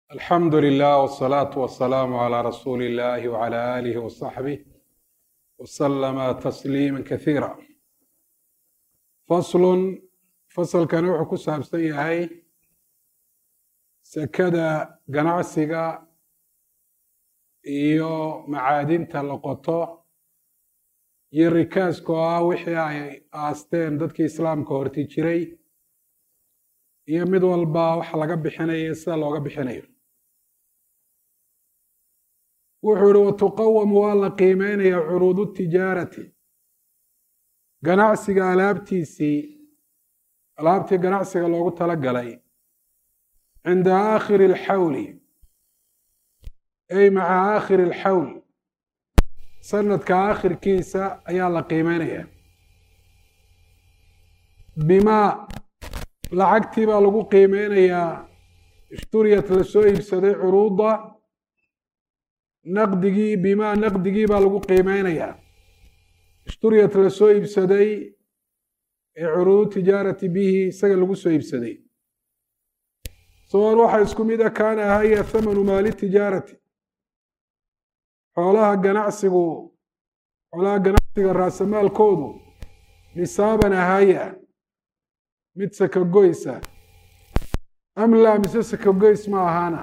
alxamdu lilah wsalaatu wasalaamu calaa rasuuli illahi wcala aalihi wasaxbih wasalama tasliima kasiira faslun fasalkani wuxuu ku saabsan yahay sekada ganacsiga iyo macaadinta la qoto iyo rikaaska oo ah wixii ay aasteen dadkii islaamka horti jiray iyo mid walba waxa laga bixinayo sida looga bixinayo wuxuu ihi watuqawamu waa la qiimeynaya curuudu tijaarati ganacsiga alaabtiisii alaabtii ganacsiga loogu tala galay cinda aakhiri alxawli ay maca aakhiri alxawl sanadka aakhirkiisa ayaa la qiimeynaya bimaa lacagtii baa lagu qiimeynayaa ishturiyat lasoo iibsaday curuuda naqdigii bimaa naqdigii baa lagu qiimeynayaa ishturiyat lasoo iibsaday ee curuudu tijaarati bihi isaga lagu soo iibsaday sawan waxaa isku mid a kaana ahaya thamanu maali tijaarati xoolaha ganacsigu xoolaha ganacsiga raasamaalkoodu nisaaban ahaya mid sakagoysa am laa mise sakagoys ma ahaana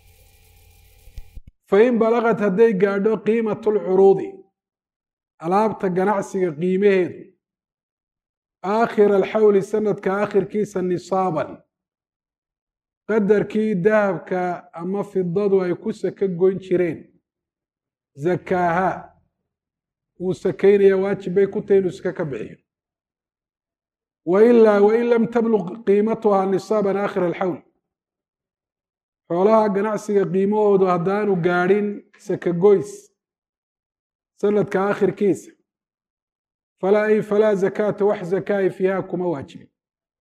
fain balagad hadday gaadho qiimatu lcuruudi alaabta ganacsiga qiimaheedu aakhira alxawli sanadka aakhirkiisa nisaaban qadarkii dahabka ama fidadu ay ku saka goyn jireen zakaaha wuu sakaynaya waajib bay ku tahay inuu saka ka bixiyo wailaa wain lam tabluq qiimatuhaa nisaaban aakhira alxawl xoolaha ganacsiga qiimahoodu haddaanu gaadhin sakagoys sanadka aakhirkiisa falaa ay falaa zakaata wax zakaa'i fiiha kuma waajibin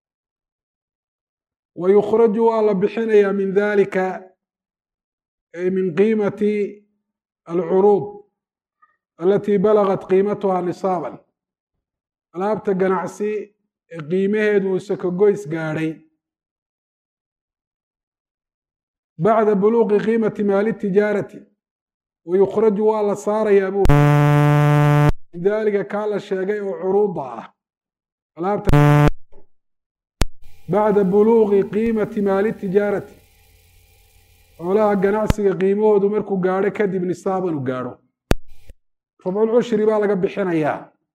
wa yukhraju waa la bixinayaa min dalika ay min qiimati alcuruud alatii balagat qiimatuhaa nisaaban alaabta ganacsi ee qiimaheedu uu sakagoys gaadhay bacda buluuqi qiimati maali tijaarati wa yukhraju waa la saarayaa buu min daalika kaa la sheegay oo curuuda ah alaabta bacda buluuqi qiimati maali tijaarati xoolaha ganacsiga qiimahoodu markuu gaadho kadib nisaaban u gaadho rabculcushri baa laga bixinayaa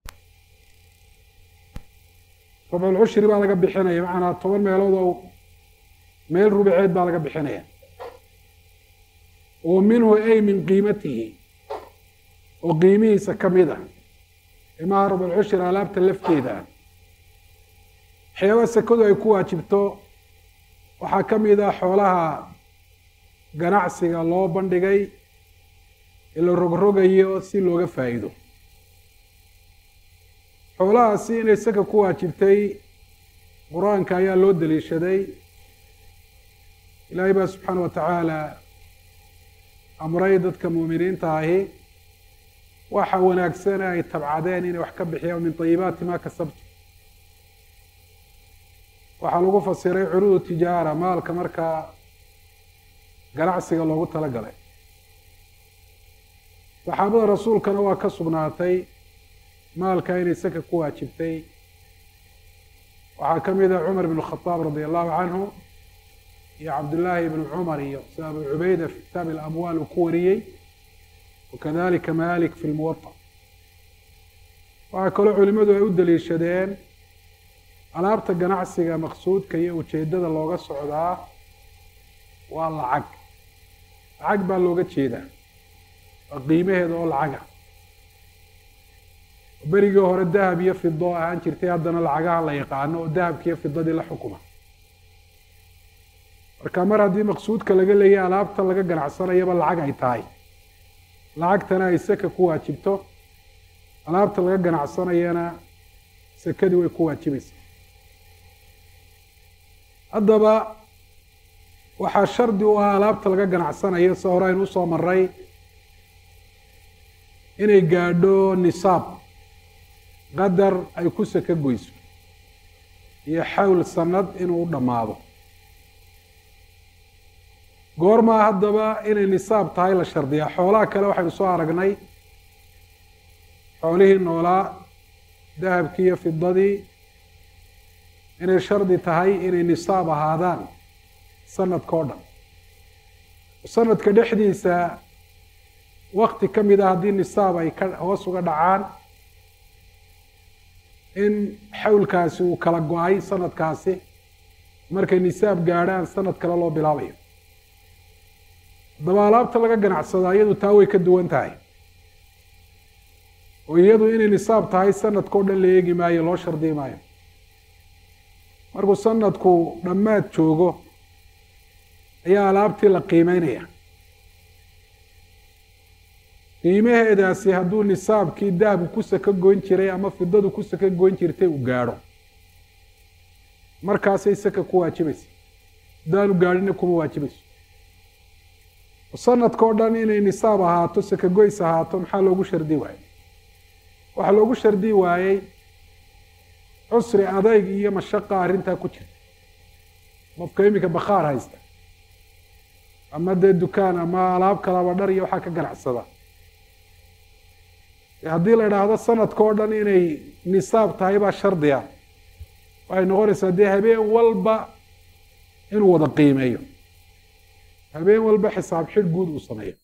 rabculcushri baa laga bixinaya macanaa toban meelood oo meel rubaceed baa laga bixinaya oo minhu ay min qiimatihi oo qiimihiisa ka mid a imaha rabculcushri alaabta lafteeda ah waxyaaba sakadu ay ku waajibto waxaa ka mid ah xoolaha ganacsiga loo bandhigay ee la rogrogayo si looga faa'iido xoolahaasi inay saka ku waajibtay qur-aanka ayaa loo daliishaday ilaahay baa subxaana wa tacaala amray dadka muuminiinta ahi waxa wanaagsane ay tabcadeen inay wax ka bixiyaan min tayibaati ma kasabtu waxaa lagu fasiray curuudu tijaara maalka markaa ganacsiga loogu tala galay saxaabada rasuulkana waa ka sugnaatay maalka inay saka ku waajibtay waxaa ka mid ah cumar bn khadaab radi allahu canhu iyo cabdullaahi ibnu cumar iyo sida abu cubayda fi kitaabi alamwaal uu ku wariyey wakadalika malik fi lmuwata waxaa kaloo culimadu ay u daliishadeen alaabta ganacsiga maqsuudka iyo ujeedada looga socdaa waa lacag lacag baa looga jeedaa waa qiimaheeda oo lacaga berigii hore dahab iyo fido ahaan jirtay haddana lacagaha la yaqaano oo dahabki iyo fidadii la xukuma marka mar haddii maqsuudka laga leeyahy alaabta laga ganacsanayaba lacag ay tahay lacagtana ay saka ku waajibto alaabta laga ganacsanayana sakadii way ku waajibaysaa haddaba waxaa shardi u ah alaabta laga ganacsanayo se hore aynu usoo maray inay gaadho nisaab qadar ay ku saka goyso iyo xawl sanad inuu u dhammaado goormaa haddaba inay nisaab tahay la shardiyaa xoolaha kale waxaynu soo aragnay xoolihii noolaa dahabkii iyo fidadii inay shardi tahay inay nisaab ahaadaan sanadka o dhan sanadka dhexdiisa wakti ka mid a haddii nisaab ay ka hoos uga dhacaan in xawlkaasi uu kala go-ay sanadkaasi markay nisaab gaadhaan sanad kale loo bilaabayo haddaba alaabta laga ganacsadaa iyadu taa way ka duwan tahay oo iyadu inay nisaab tahay sanadka o dhan la eegi maayo loo shardi maayo markuu sanadku dhammaad joogo ayaa alaabtii la qiimeynaya qiimaheedaasi hadduu nisaabkii dahabku ku saka goyn jiray ama fidadu ku saka goyn jirtay uu gaadho markaasay saka ku waajibaysa haddaanu gaadhina kuma waajibayso sanadka o dhan inay nisaab ahaato saka goys ahaato maxaa loogu shardi waayey waxaa loogu shardi waayey cusri adayg iyo mashaqa arrintaa ku jirta qofka iminka bakhaar haysta ama dee dukaan ama alaab kalaba dhar iyo waxaa ka ganacsada haddii la idhaahdo sanadka o dhan inay nisaab tahay baa shardiga waxay noqonaysaa dee habeen walba inuu wada qiimeeyo habeen walba xisaab xidh guud uu sameeyo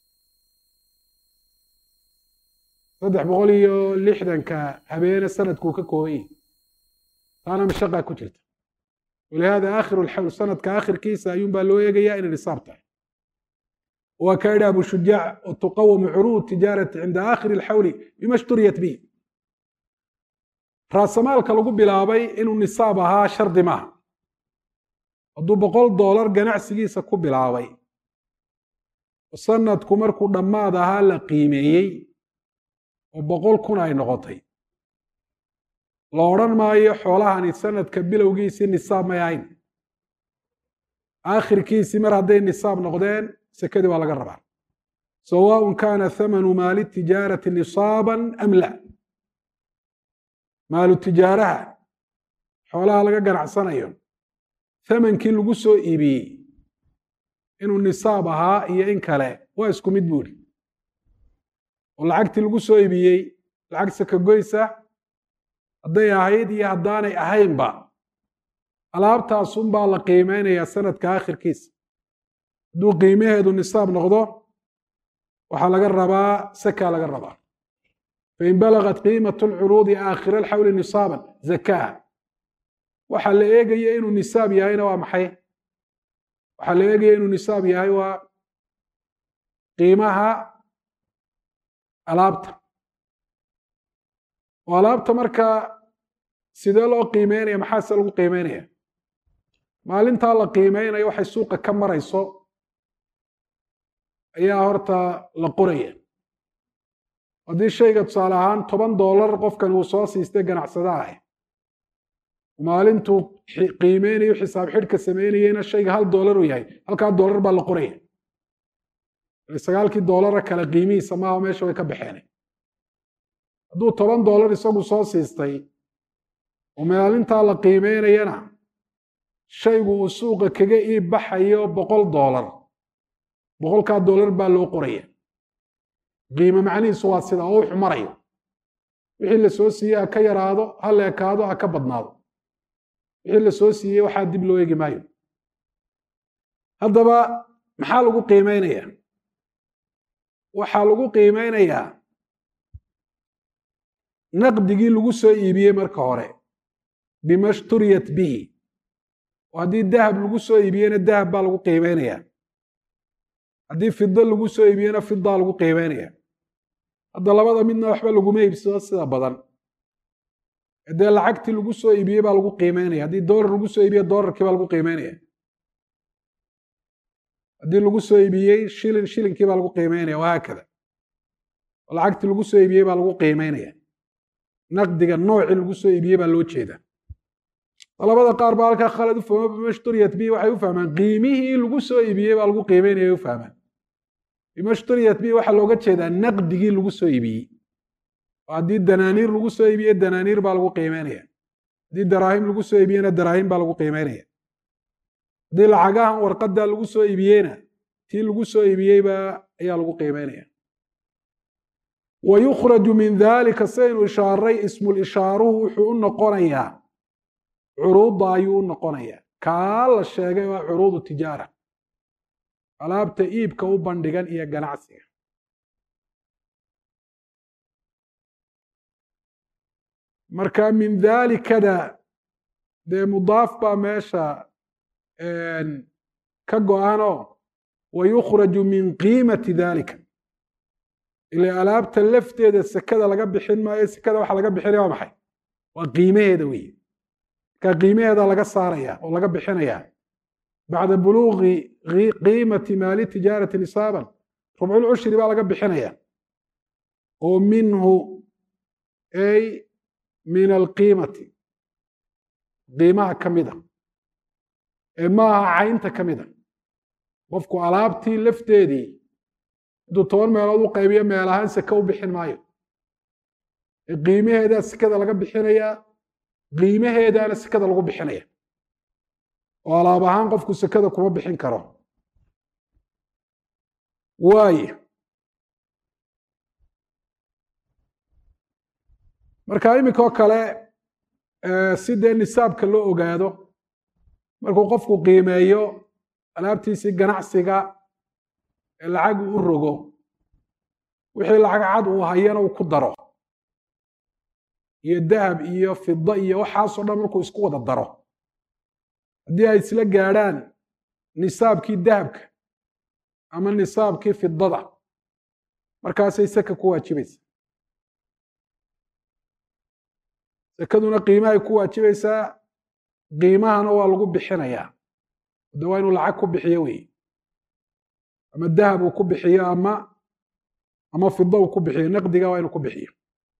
saddex boqol iyo lixdanka habeene sanadkuu ka kooban yahi taana mashaqa ku jirta walihaada aakhiru lxawl sanadka aakhirkiisa ayuun baa loo eegayaa inay nisaab tahay waa ka yidhi abu shujaac tuqawamu curuud tijaarati cinda aakhiri lxawli bima shturiyat bihi raasamaalka lagu bilaabay inuu nisaab ahaa shardi maaha hadduu boqol doolar ganacsigiisa ku bilaabay sanadku markuu dhammaad ahaa la qiimeeyey oo boqol kun ay noqotay la odhan maayo xoolahani sanadka bilowgiisii nisaab may ahayn aakhirkiisii mar hadday nisaab noqdeen sekadii waa laga rabaa sawaaء kana thamanu maali tijaarati nisaaban am la maalu tijaaraha xoolaha laga ganacsanayo thamankii lagu soo iibiyey inuu nisaab ahaa iyo in kale waa isku mid buuri oo lacagtii lagu soo iibiyey lacag sakagoysa hadday ahayd iyo haddaanay ahaynba alaabtaasunbaa la qiimeynayaa sanadka aakhirkiisa hadduu qiimaheedu nisaab noqdo waxaa laga rabaa sakaa laga rabaa fain balagat qiimat lcuruudi aakhira alxawli nisaaban zakaha waxaa la eegaya inuu nisaab yahayna waa maxay waxaa la eegaya inuu nisaab yahay waa qiimaha alaabta oo alaabta marka sidee loo qiimeynaya maxaase lagu qiimeynaya maalintaa la qiimeynayo waxay suuqa ka marayso ayaa horta la qoraya haddii shayga tusaale ahaan toban doolar qofkan uu soo siistay ganacsada ah maalintuu qiimeynayo xisaab xidhka sameynayena shayga hal doolar uu yahay halkaa doolar baa la qoraya sagaalkii doolara kale qiimihiisa maaha meesha way ka baxeen hadduu toban doolar isagu soo siistay oo maalintaa la qiimeynayana shaygu uu suuqa kaga iib baxayo boqol doolar boqolkaa doolar baa loo qoraya qiime macnihiisu waa sida oo wuxu marayo wixii la soo siiyey ha ka yaraado ha leekaado ha ka badnaado wixii la soo siiyey waxaa dib loo eegi maayo haddaba maxaa lagu qiimeynaya waxaa lagu qiimeynayaa naqdigii lagu soo iibiyey marka hore bima shturiyat bihi oo haddii dahab lagu soo iibiyena dahab baa lagu qiimeynaya haddii fido lagu soo iibiyena fidaa lagu qiimeynaya hadda labada midna waxba laguma iibsado sida badan dee lacagtii lagu soo iibiyey baa lagu qiimeynaya haddii doolar lagu soo iibiye doolarkii baa lagu qiimeynaya haddii lagu soo iibiyey shilin shilinkii baa lagu qiimeynaya wahaakada lacagtii lagu soo iibiyey baa lagu qiimeynaya naqdiga noocii lagu soo iibiyey baa loo jeeda labada qaar baa halkaa khalad u fahmo bimashturiyat bi waxay u fahmaan qiimihii lagu soo iibiyey baa lagu qiimeynaya u fahmaan bimashturiyat bi waxaa looga jeedaa naqdigii lagu soo iibiyey oo haddii danaaniir lagu soo iibiye danaaniir baa lagu qiimeynaya haddii daraahim lagu soo iibiyena daraahim baa lagu qiimeynaya haddii lacagahan warqadda lagu soo iibiyeyna tii lagu soo iibiyeyba ayaa lagu qiimeynaya wa yukhraju min dalika saynu ishaaray ismulishaaruhu wuxuu u noqonayaa curuudda ayuu u noqonayaa kaa la sheegay waa curuudu tijaara alaabta iibka u bandhigan iyo ganacsiga marka min dalikada dee mudaaf baa meesha ka go-anoo wa yukhraju min qiimati dalika ila alaabta lafteeda sekada laga bixin maayo sekada waxa laga bixinaya waa maxay waa qiimaheeda weeye marka qiimaheeda laga saaraya oo laga bixinaya bacda buluuqi qiimati maali tijaarati nisaaban rubculcushri baa laga bixinaya oo minhu ay min alqiimati qiimaha ka mida ee maaha caynta ka mida qofku alaabtii lafteedii intuu toban meelood u qaybiyo meel ahaan seke u bixin maayo ee qiimaheedaa sekada laga bixinayaa qiimaheedaana sekada lagu bixinaya oo alaab ahaan qofku sekada kuma bixin karo waayo marka iminkoo kale si dee nisaabka loo ogaado markuu qofku qiimeeyo alaabtiisii ganacsiga ee lacag uu u rogo wixii lacag cad uu hayana uu ku daro iyo dahab iyo fida iyo waxaasoo dhan markuu isku wada daro haddii ay isla gaadhaan nisaabkii dahabka ama nisaabkii fidada markaasay seka ku waajibaysa sekaduna qiimahay ku waajibaysaa qiimahana waa lagu bixinayaa de waa inuu lacag ku bixiyo wey ama dahab uu ku bixiyo ama ama fida uu ku bixiyo naqdiga waa inuu ku bixiyo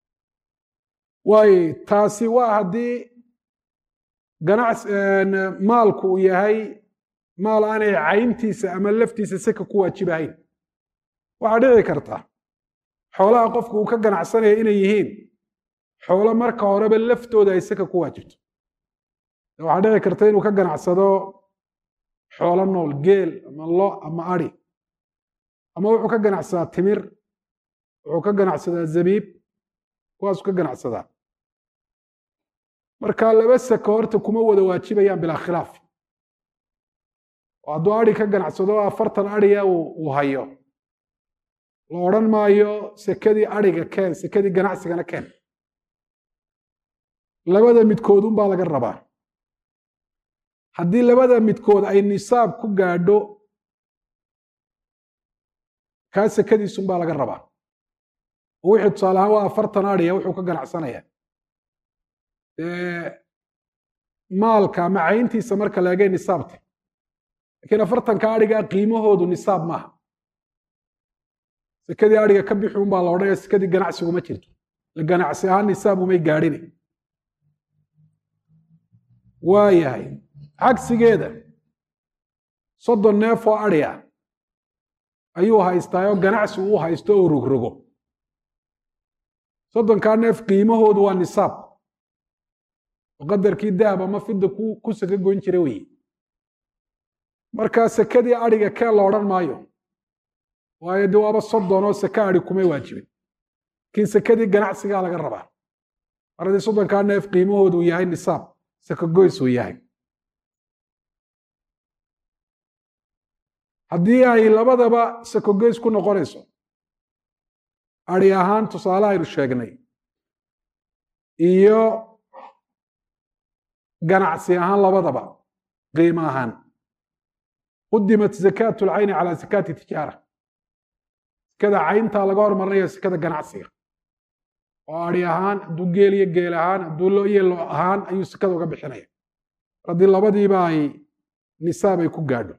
waayo taasi waa haddii ganacs maalku uu yahay maal aanay cayntiisa ama laftiisa seka ku waajibahayn waxaa dhici karta xoolaha qofku uu ka ganacsanaya inay yihiin xoolo marka horeba laftooda ay seka ku waajibto waxaa dhici karta inuu ka ganacsado xoolo nool geel ama lo ama ari ama wuxuu ka ganacsadaa timir wuxuu ka ganacsadaa zabiib kuwaasuu ka ganacsadaa marka laba seko horta kuma wada waajibayaan bilaa khilaaf oo hadduu ari ka ganacsado afartan ariya uu hayo la odhan maayo sekadii ariga keen sekadii ganacsigana keen labada midkood unbaa laga rabaa haddii labada midkood ay nisaab ku gaadho kaa sekadiisunbaa laga rabaa oo wixii tusaale ahaan waa afartan ariya wuxuu ka ganacsanaya maalka ama cayntiisa marka la egay nisaabta lakiin afartanka arigaa qiimahoodu nisaab maaha sekadii ariga ka bixi unbaa la odhanaya sekadii ganacsiguma jirto la ganacsi ahaan nisaab umay gaadhine waa yahay cagsigeeda soddon neef oo ari ah ayuu haystaayoo ganacsi uu haysto oo rogrogo soddonkaa neef qiimahoodu waa nisaab oo qadarkii dahab ama fida ku saka goyn jira weye marka sekadii ariga keen la odhan maayo waayo de waaba soddon oo seke ari kumay waajibin lakiin sekadii ganacsigaa laga rabaa mar haddii soddonkaa neef qiimahoodu yahay nisaab seke goys uu yahay haddii ay labadaba sakogeys ku noqonayso ari ahaan tusaale aynu sheegnay iyo ganacsi ahaan labadaba qiimo ahaan qudimat zakaatu lcayni calaa zakaati tijaara sekada cayntaa laga hormarinaya sekada ganacsiga oo ari ahaan hadduu geel iyo geel ahaan hadduu lo iyo lo ahaan ayuu sekada uga bixinaya haddii labadiiba ay nisaab ay ku gaadho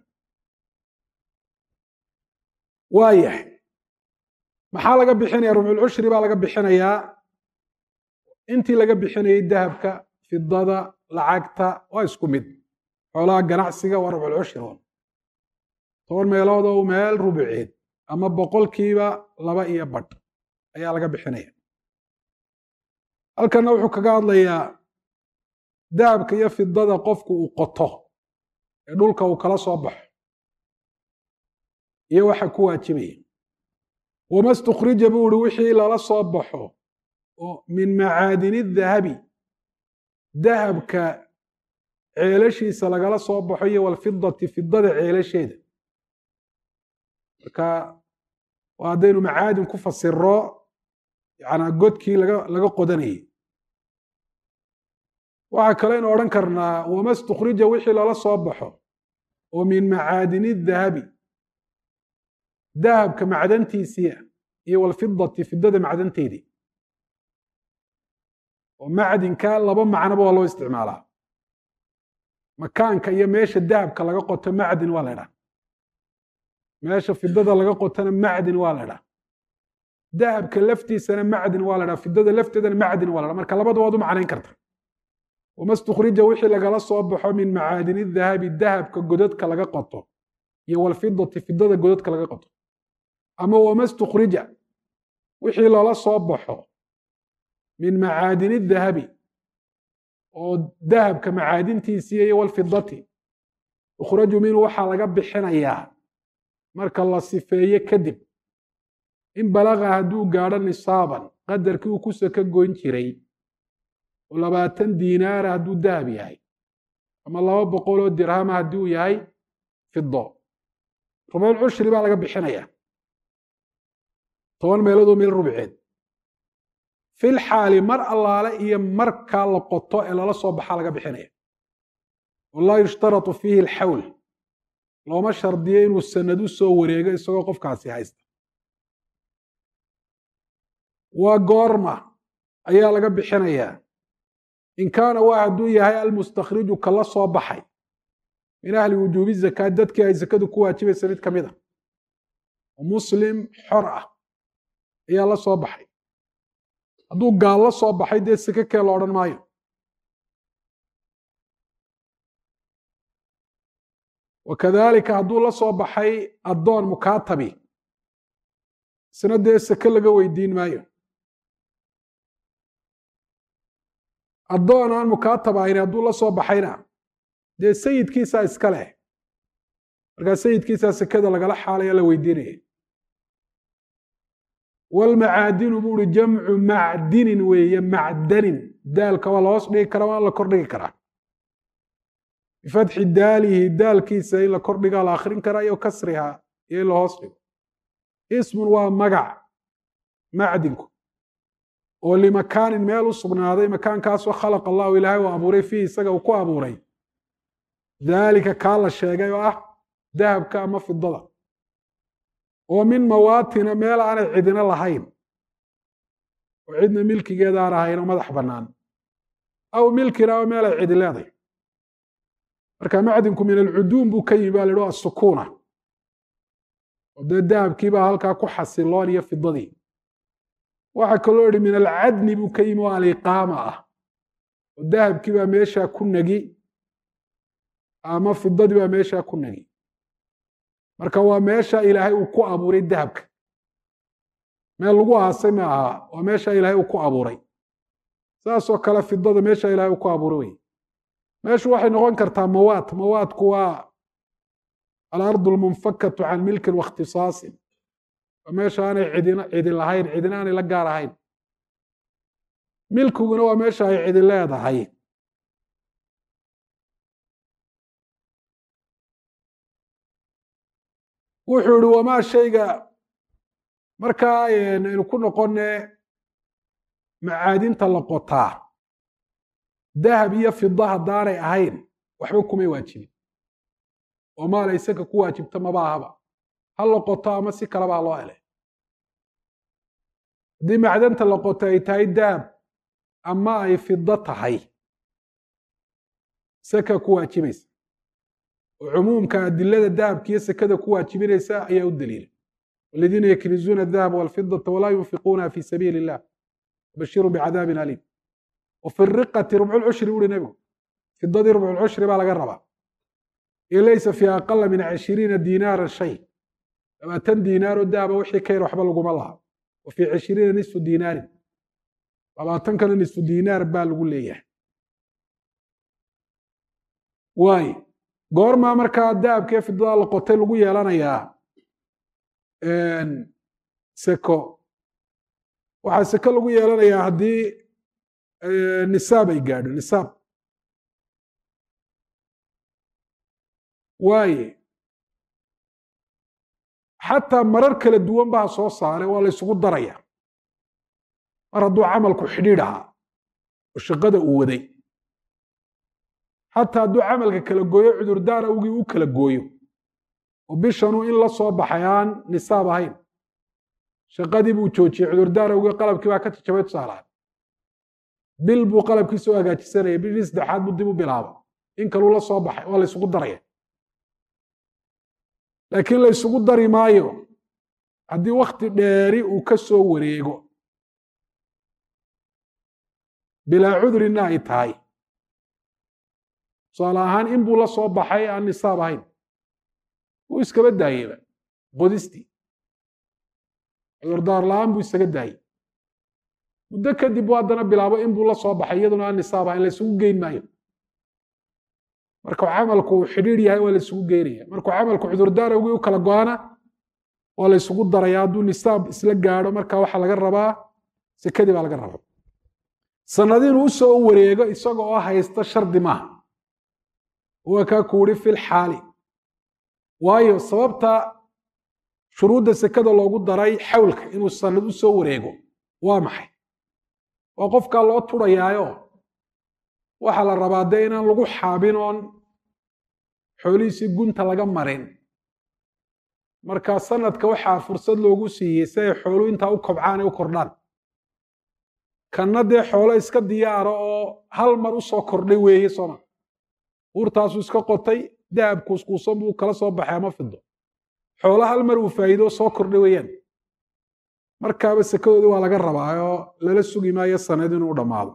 waayahay maxaa laga bixinaya rubculcushri baa laga bixinayaa intii laga bixinayay dahabka fidada lacagta waa isku mid xoolaha ganacsiga waa rubculcushri un toban meelood oo meel rubuceed ama boqolkiiba laba iyo badh ayaa laga bixinaya halkanna wuxuu kaga hadlayaa dahabka iyo fidada qofku uu qoto ee dhulka uu kala soo baxo iyo waxa ku waajibaya wama stukhrija buu uhi wixii lala soo baxo oo min macaadini dahabi dahabka ceelashiisa lagala soo baxo iyo walfidati fidada ceelasheeda marka waa haddaynu macaadin ku fasiro yanaa godkii laga laga qodanayay waxaa kaleynu odhan karnaa wama stukhrija wixii lala soo baxo oo min macaadini dahabi dahabka macdantiisiia iyo walfidati fidada macdanteedii oo macdinka laba macnoba waa loo isticmaalaa makaanka iyo meesha dahabka laga qoto macdin waa la ydhaha meesha fidada laga qotona macdin waa la ydhaha dahabka laftiisana macdin waa la ydhaha fidada lafteedana macdin waa la dhaha marka labada waad u macnayn karta wama stukhrija wixii lagala soo baxo min macaadini dahabi dahabka godadka laga qoto iyo walfidati fidada godadka laga qoto ama wama stukhrija wixii lala soo baxo min macaadini dahabi oo dahabka macaadintiisii iyo walfidati ukhraju minhu waxaa laga bixinayaa marka la sifeeye kadib in balaga hadduu gaadho nisaaban qadarkii uu ku saka goyn jiray oo labaatan diinaara hadduu dahab yahay ama laba boqol oo dirhama haddii uu yahay fido rubuul cushri baa laga bixinaya toban meeloodoo meel rubceed fil xaali mar allaale iyo markaa la qoto ee lala soo baxaa laga bixinaya walaa yushtaratu fiihi alxawl looma shardiyo inuu sanad u soo wareego isagoo qofkaasi haysta waa goorma ayaa laga bixinayaa in kaana waa hadduu yahay almustakhriju kala soo baxay min ahli wujuubi zakaa dadkii ay zakadu ku waajibaysa mid ka mid a oo muslim xor ah ayaa la soo baxay hadduu gaal la soo baxay dee sake kee la odhan maayo wakadalika hadduu la soo baxay addoon mukaatabi isna dee sake laga weydiin maayo addoon aan mukaatab ahayn hadduu la soo baxayna dee sayidkiisaa iska leh markaa sayidkiisaa sekada lagala xaalaya la weydiinaya walmacaadinu buu uhi jamcu macdinin weeye macdanin daalka waa la hoos dhigi karaa waa la kor dhigi karaa bifatxi daalihi daalkiisa in la kor dhigaa la akhrin karaa iyo kasriha iyo in la hoos dhigo ismun waa magac macdinku oo limakaanin meel u sugnaaday makaankaasoo khalaqa allahu ilaahay uu abuuray fiihi isaga uu ku abuuray daalika kaa la sheegay oo ah dahabka ama fidada oo min mawaatina meel aanay cidina lahayn oo cidna milkigeeda aan ahayn oo madax bannaan aw milkina oo meel ay cidi leeday marka macdinku min alcuduum buu ka yimi baa la idhi asukuuna oo dee dahabkii baa halkaa ku xasiloon iyo fidadii waxaa kaloo idhi min alcadni buu ka yimi oo aliqaama ah oo dahabkii baa meeshaa ku negi ama fidadii baa meeshaa ku negi marka waa meesha ilaahay uu ku abuuray dahabka meel lagu aasay ma aha waa meesha ilaahay uu ku abuuray saasoo kale fidada meesha ilaahay uu ku abuuray wey meeshu waxay noqon kartaa mawaad mawaadku waa alardu almunfakatu can milkin waاkhtisaasin waa meesha aanay cidina cidi lahayn cidina aanay la gaar ahayn milkiguna waa meesha ay cidi leedahay wuxuu ihi wamaa shayga markaa aynu ku noqone macaadinta la qotaa dahab iyo fida haddaanay ahayn waxba kumay waajibin oo maal isaka ku waajibta maba ahaba ha la qoto ama si kaleba ha loo hele haddii macdanta la qoto ay tahay dahab ama ay fido tahay saka ku waajibaysa oo cumuumka adilada dahabka iyo sekada ku waajibinaysa ayaa u daliila waladiina yaknizuuna adahaba walfidata walaa yunfiquunaha fi sabiili illah bashiru bicadaabin aliim wafi riqati rubculcushri buuhi nebigu fidadii rubculcushri baa laga rabaa iyo laysa fi aqala min cishiriina diinaara shay labaatan diinaaroo dahaba wixii ka yar waxba laguma laha wa fii cishiriina nisfu diinaarin labaatankana nisfu diinaar baa lagu leeyahay waaye goormaa markaa dahabkee fidada la qotay lagu yeelanayaa seko waxaa seko lagu yeelanayaa haddii nisaab ay gaadho nisaab waaye xataa marar kala duwan baa soo saaray waa la ysugu daraya mar hadduu camalku xidhiidh ahaa oo shaqada uu waday xataa hadduu camalka kala gooyo cudurdaar awgii u kala gooyo oo bishanuu in la soo baxay aan nisaab ahayn shaqadii buu joojiyey cudurdaar awgii qalabkii baa ka jajabay tusaalaad bil buu qalabkiisa u hagaajisanaya bishii saddexaad buu dib u bilaaba in kaluu la soo baxay waa la ysugu daraya laakiin la ysugu dari maayo haddii wakti dheeri uu ka soo wareego bilaa cudurina ay tahay tusaale ahaan in buu la soo baxay aan nisaab ahayn wuu iskaba daayeyba qodistii cudurdaar la-aan buu isaga daayey muddo kadib buu haddana bilaabo in buu la soo baxay iyaduna aan nisaab ahayn la ysugu geyn maayo markuu camalku uu xidhiidh yahay waa la ysugu geynaya markuu camalku cudurdaar awgii u kala go-ana waa la ysugu daraya hadduu nisaab isla gaadho marka waxaa laga rabaa sekadii baa laga rabaa sanadi inuu usoo wareego isaga oo haysta shardi maaha waa kaa ku uri fil xaali waayo sababta shuruudda sekada loogu daray xawlka inuu sanad u soo wareego waa maxay waa qofkaa loo turayaayo waxaa la rabaa dee inaan lagu xaabin oon xoolihiisii gunta laga marin marka sanadka waxaa fursad loogu siiyey si ay xoolu intaa u kobcaan ay u kordhaan kanna dee xoolo iska diyaara oo hal mar u soo kordhay weeye sooma uurtaasuu iska qotay dahab kuuskuusan buu kala soo baxay ama fido xoolo hal mar uu faa'iido soo kordhay weeyaan markaaba sekadoodii waa laga rabaa oo lala sugi maayo sanad inuu dhammaado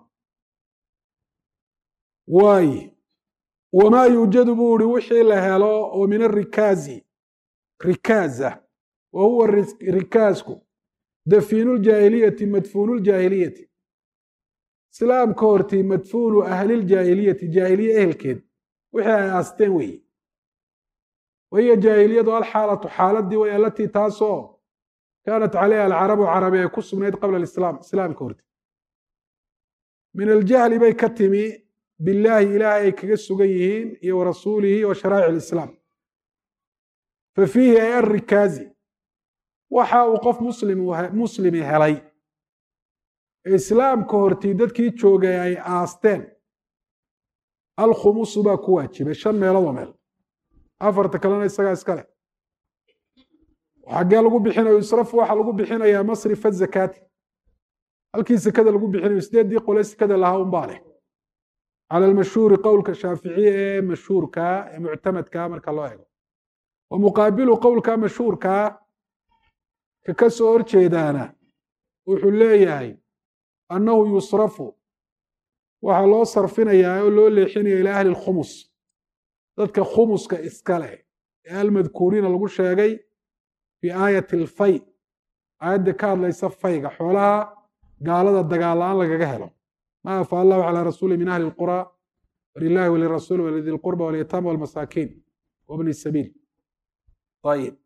waaye wamaa yuujadu buu ihi wixii la helo oo min arikaazi rikaaza wa huwa rikaasku dafiinu ljaahiliyati madfuunu ljaahiliyati islaamka hortii madfuunu ahliljaahiliyati jaahiliye ehelkeed wixii ay aasteen weeye wahiya jaahiliyadu alxaalatu xaaladii way alatii taasoo kaanat calayha alcarabu carabi ay ku sugnayd qabla alislaam islaamka hortii min aljahli bay ka timi billaahi ilaahay ay kaga sugan yihiin iyo wa rasuulihi wa sharaa'ic alislaam fa fiihi ay arrikaazi waxa uu qof muslimi helay ee islaamka hortii dadkii joogay ay aasteen alkhumusu baa ku waajibay shan meeloodoo meel afarta kalena isagaa iska leh xaggee lagu bixinayo israfu waxaa lagu bixinayaa masrifa zakaati halkii sekada lagu bixinayo sideeddii qole sekada lahaa unbaa leh cala almashhuuri qowlka shaaficiye ee mashhuurkaa ee muctamadkaa marka loo eego wa muqaabilu qowlka mashhuurkaa ka ka soo horjeedaana wuxuu leeyahay annahu yusrafu waxaa loo sarfinayaa oo loo leexinaya ilaa ahli lkhumus dadka khumuska iska leh ee almadkuuriina lagu sheegay fii aayati alfay aayadda ka hadlaysa fayga xoolaha gaalada dagaal la-aan lagaga helo ma afa allahu calaa rasuuli min ahli lqura walilahi walirasuuli walidi lqurba walyataama walmasaakiin wabni sabiil ayib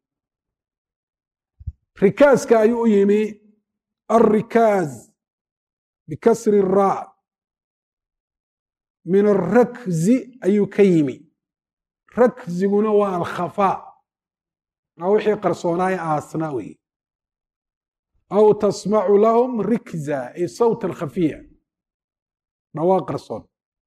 rikaaska ayuu u yimi alrikaaz bikasri raa min alrakzi ayuu ka yimi rakziguna waa alkhafaa maa wixii qarsoonaaye aasnaa weeye aw tasmacu lahum rikza ay sawtan khafiya dhawaaq qarsoon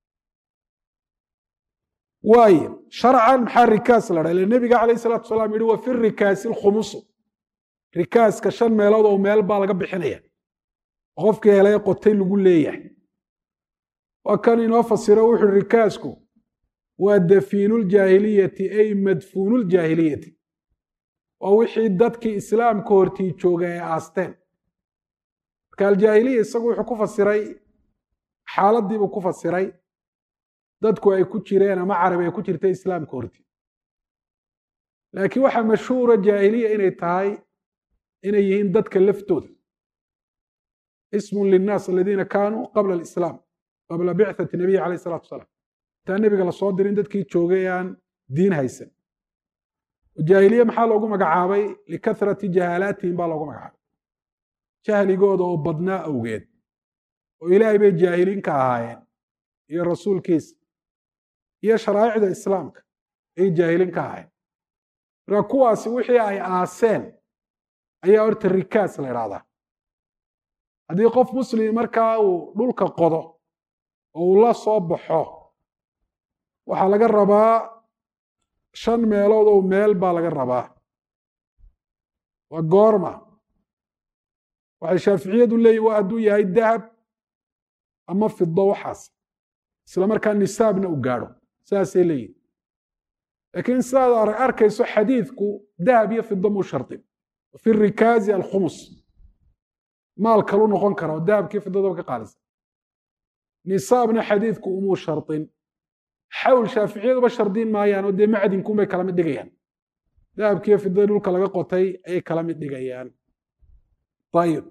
waaye sharcan maxaa rikaas la dhaa ile nebiga calayh salatu salaam yihi wa fi rikaasi alkhumusu rikaaska shan meelood oo meel baa laga bixinaya qofkii helay qotay lagu leeyahay waa kan inoo fasiro wuxu uhi rikaasku waa dafiinu ljaahiliyati ay madfuunu ljaahiliyati waa wixii dadkii islaamka hortii joogay ay aasteen marka aljaahiliya isagu wuxuu ku fasiray xaaladiibuu ku fasiray dadku ay ku jireen ama carabi ay ku jirtay islaamka hortii laakiin waxaa mashhuura jaahiliya inay tahay inay yihiin dadka laftooda ismun linnaas aladiina kaanuu qabla alislaam qabla bicthati nabiyi calayh salatu wasalaam intaan nebiga lasoo dirin dadkii joogay aan diin haysan jaahiliye maxaa loogu magacaabay likathrati jahaalaatihim baa loogu magacaabay jahligooda oo badnaa awgeed oo ilaahay bay jaahiliin ka ahaayeen iyo rasuulkiisa iyo sharaa'icda islaamka ay jaahiliin ka ahaayeen marka kuwaasi wixii ay aaseen ayaa horta rikaas la idhahdaa haddii qof muslim markaa uu dhulka qodo oo uu la soo baxo waxaa laga rabaa shan meelood oo meel baa laga rabaa waa goorma waxay shaaficiyadu leeyihin waa hadduu yahay dahab ama fido waxaas isla markaa nisaabna u gaadho saasay leeyihin laakiin sidaad arkayso xadiidku dahab iyo fido muu shardin fi rikaazi alkhumus maal kalu noqon kara oo dahabkii fidadaba ka qaalisa nisaabna xadiidku umuu shardin xawl shaaficiyaduba shardiin maayaan oo dee macdinkunbay kala mid dhigayaan dahabkiiyo fidada dhulka laga qotay ayay kala mid dhigayaan ayib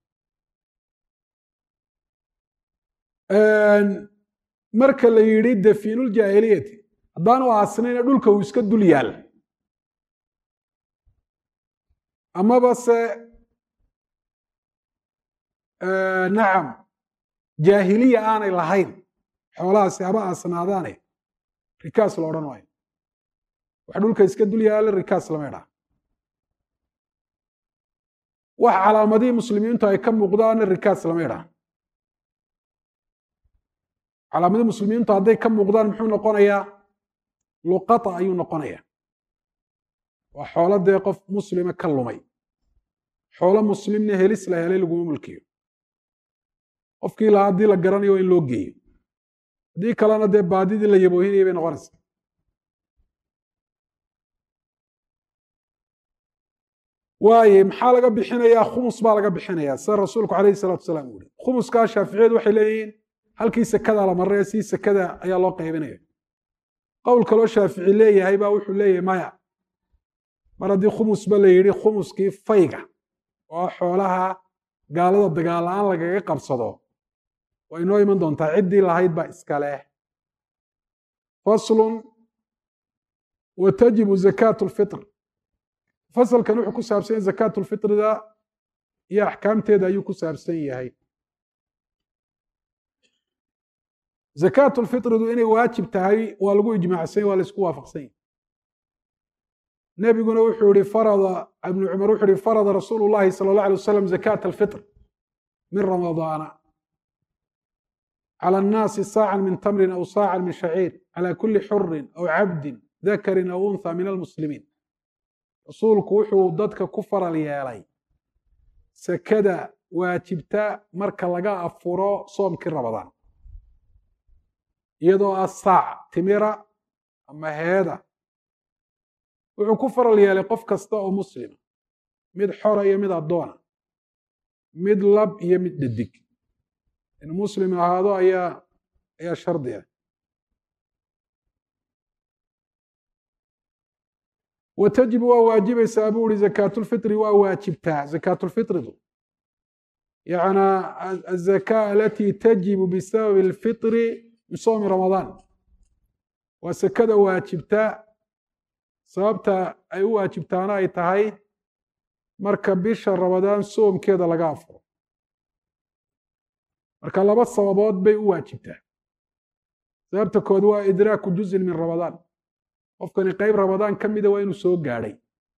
marka la yidhi dafiinuljaahiliyati haddaanu aasnayna dhulka uu iska dul yaal amaba se nacam jaahiliya aanay lahayn xoolahaasi haba aasnaadaane rikaas la odhan maayo wax dhulka iska dul yaala rikaas lama idhaa wax calaamadihii muslimiintu ay ka muuqdaana rikaas lama idhaa calaamadihii muslimiintu hadday ka muuqdaan muxuu noqonayaa luqata ayuu noqonayaa waa xoolo dee qof muslima ka lumay xoolo muslimna helis la helay laguma mulkiyo qofkii lahaa haddii la garanayo waa in loo geeyo haddii kalena dee baadidii la yaboohinayay bay noqonaysaa waaye maxaa laga bixinayaa khumus baa laga bixinayaa sida rasuulku calayhi salaatu wasalaam uu yihi khumuskaa shaaficiyadu waxay leeyihiin halkii sekada la marray sii sekada ayaa loo qaybinaya qowl kaloo shaafici leeyahay baa wuxuu leeyahay maya mar haddii khumusba la yidhi khumuskii fayga oo xoolaha gaalada dagaal la-aan lagaga qabsado waa inoo iman doontaa ciddii lahayd baa iska leh faslun wa tajibu zakaatu lfitr fasalkan wuxuu ku saabsan yahay zakaatu lfitrida iyo axkaamteeda ayuu ku saabsan yahay zakaatu lfitridu inay waajib tahay waa lagu ijmaacsan waa la isku waafaqsan yahy nebiguna wuxuu yihi farada ibnu cumar wuxuu yihi farada rasuulu llahi sala allah alay wasalam zakaata alfitr min ramadaana cala annaasi saacan min tamrin aw saacan min shaciir cala kuli xurin aw cabdin dakarin aw untha min almuslimiin rasuulku wuxuu dadka ku faral yeelay sekada waajibta marka laga afuro soomkii rabadaan iyadoo ah saac timira ama heeda wuxuu ku faral yeelay qof kasta oo muslima mid xora iyo mid addoona mid lab iyo mid dhadig inuu muslim ahaado ayaa ayaa shardi ah wa tajibu waa waajibaysaa buu ihi zakaatulfitri waa waajibtaa zakaatulfitridu yacnaa azaka alatii tajibu bisababi alfitri min soomi ramadaan waa sekada waajibta sababta ay u waajibtaana ay tahay marka bisha ramadaan soomkeeda laga afuro marka laba sababood bay u waajibtaa sababta kood waa idraaku juzin min ramadaan qofkani qeyb ramadaan ka mida waa inuu soo gaadhay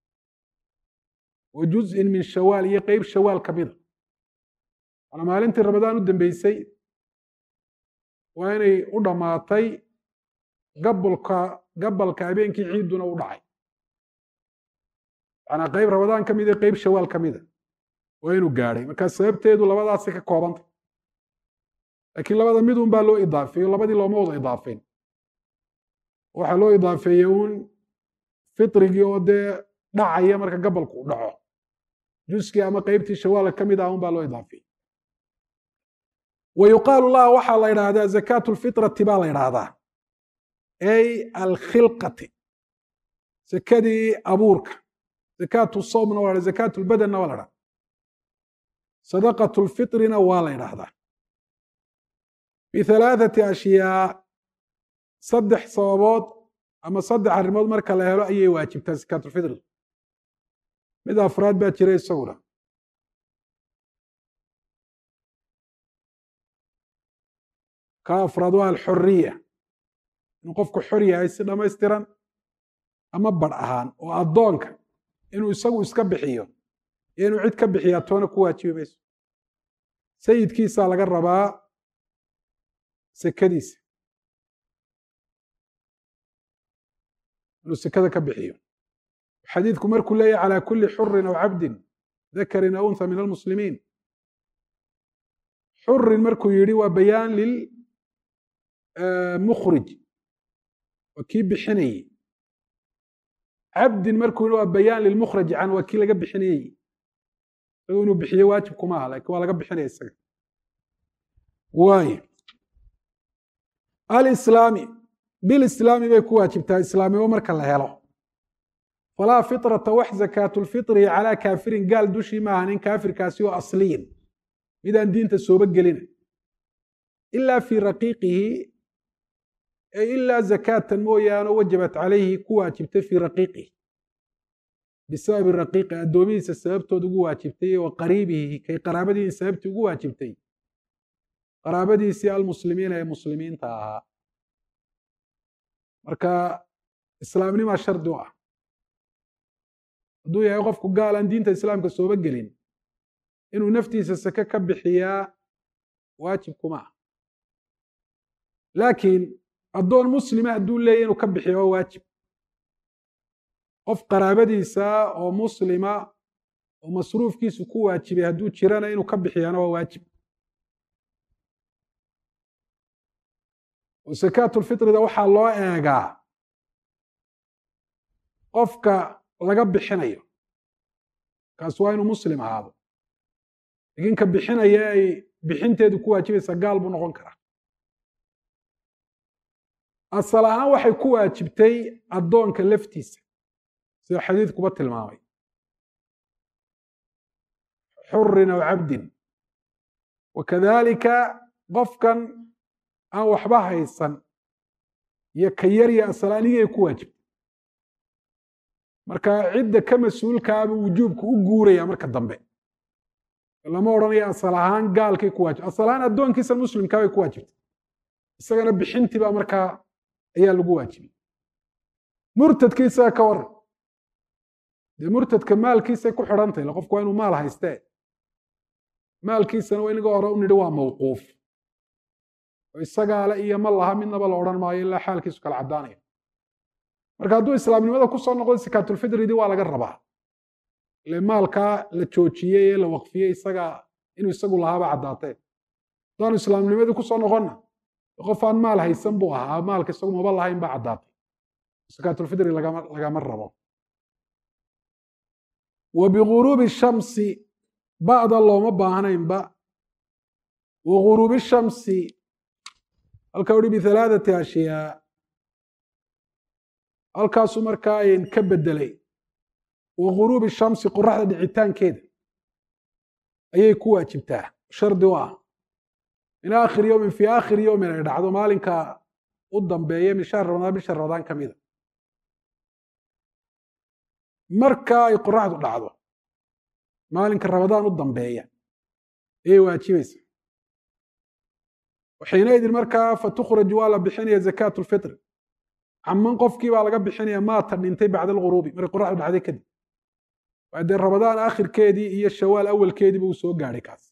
wa juzin min shawaal iyo qeyb shawaal ka mida waana maalintii ramadaan u dambeysay waa inay u dhammaatay gabolka gabalka habeenkii ciiduna u dhacay manaa qeyb ramadaan ka mida qeyb shawaal ka mida waa inuu gaadhay markaa sababteedu labadaasi ka koobantay laakiin labada midun baa loo idaafeeyo labadii looma wada idaafeyn waxaa loo idaafeeyey uun fitrigii oo dee dhacaya marka gabalku u dhaco juskii ama qeybtii shawaala ka mid ah un baa loo idaafeeyey wa yuqaalu laha waxaa la idhaahdaa zakaatu lfitrati baa la idhaahdaa ay alkhilqati zakadii abuurka zakaatu sawmna waa la zakaatu lbadanna waa la dhaha sadaqatu lfitrina waa la idhaahdaa bihalaathati ashyaa saddex sababood ama saddex arrimood marka la helo ayay waajibtaa sakaatulfidri mid afraad baa jira isaguna ka afraad waa alxoriya inuu qofku xor yahay si dhammaystiran ama badh ahaan oo addoonka inuu isagu iska bixiyo iyo inuu cid ka bixiyaa toona ku waajibi mayso sayidkiisaa laga rabaa sekadiisa inuu sekada ka bixiyo xadiidku markuu leeyahy calى kuli xurin aw cabdin dakarin aw unha min almuslimiin xurin markuu yidhi waa bayaan lilmukhrij waa kii bixinayey cabdin markuu yidhi waa bayaan lilmukhraj can waa kii laga bixinayey isago inuu bixiyo waajib kuma aha lakin waa laga bixinaya isaga waayo alislaami bilislaami bay ku waajibtaa islaamnimo marka la helo falaa fitrata wax zakaatulfitri calaa kaafirin gaal dushii maaha nin kaafirkaasi oo asliyin midaan diinta sooba gelina ilaa fii raqiiqihi ilaa zakaatan mooyaane wajabat calayhi ku waajibtay fii raqiiqihi bisababi raqiiqi addoomihiisa sababtood ugu waajibtay wa qariibihi kay qaraabadiisi sababtii ugu waajibtay qaraabadiisii almuslimiina ee muslimiinta ahaa marka islaamnimaa shardi u ah hadduu yahay qofku gaal aan diinta islaamka sooba gelin inuu naftiisa sake ka bixiyaa waajib kuma ah laakiin addoon muslima hadduu leeyahy inuu ka bixiya waa waajib qof qaraabadiisa oo muslima oo masruufkiisu ku waajibay hadduu jirana inuu ka bixiyaana waa waajib oo sakaatulfitrida waxaa loo eegaa qofka laga bixinayo kaas waa inuu muslim ahaado laakiin ka bixinaya ay bixinteedu ku waajibaysaa gaal buu noqon karaa asal ahaan waxay ku waajibtay addoonka laftiisa sida xadiidkuba tilmaamay xurin aw cabdin wakadalika qofkan aan waxba haysan iyo ka yarya asalaanigay ku waajibtay marka cidda ka mas-uulkaaba wujuubka u guuraya marka dambe lama odhanayo asal ahaan gaalkay ku waajibtay asal ahaan addoonkiisa muslimkaabay ku waajibtay isagana bixintii baa markaa ayaa lagu waajibay murtadkiisaga ka waran dee murtadka maalkiisay ku xidhantahy qofku waa inuu maal haystee maalkiisana waa inaga hore u nidhi waa mawquuf oo isagaale iyo ma laha midnaba la odhan maayo ilaa xaalkiisu kala caddaanaya marka hadduu islaamnimada ku soo noqdo sakaatulfidridii waa laga rabaa ile maalkaa la joojiyey ee la waqfiyey isaga inuu isagu lahaaba caddaatee haddaanu islaamnimadii ku soo noqonna qof aan maal haysan buu ahaa maalka isagu maba lahayn baa caddaatay sakaatulfidri lagama rabo wa biguruubi shamsi ba'da looma baahnaynba wa guruubi shamsi halka uhi bihalaathati ashyaa halkaasuu markaa ayn ka bedelay wa guruubi shamsi qoraxda dhicitaankeeda ayay ku waajibtaa shardi u ah min aakhiri yowmin fii aakhiri yowmin ay dhacdo maalinka u dambeeya min shahri ramadaan bisha ramadaan ka mida marka ay qoraxdu dhacdo maalinka ramadaan u dambeeya ayay waajibaysa xiinaidin markaa fatukhraju waa la bixinaya zakaat lfitri caman qofkii baa laga bixinaya maata dhintay bacda alghuruubi markay qoraxdu dhacday kadib waa dee ramadaan aakhirkeedii iyo shawaal awalkeediiba uu soo gaadhay kaas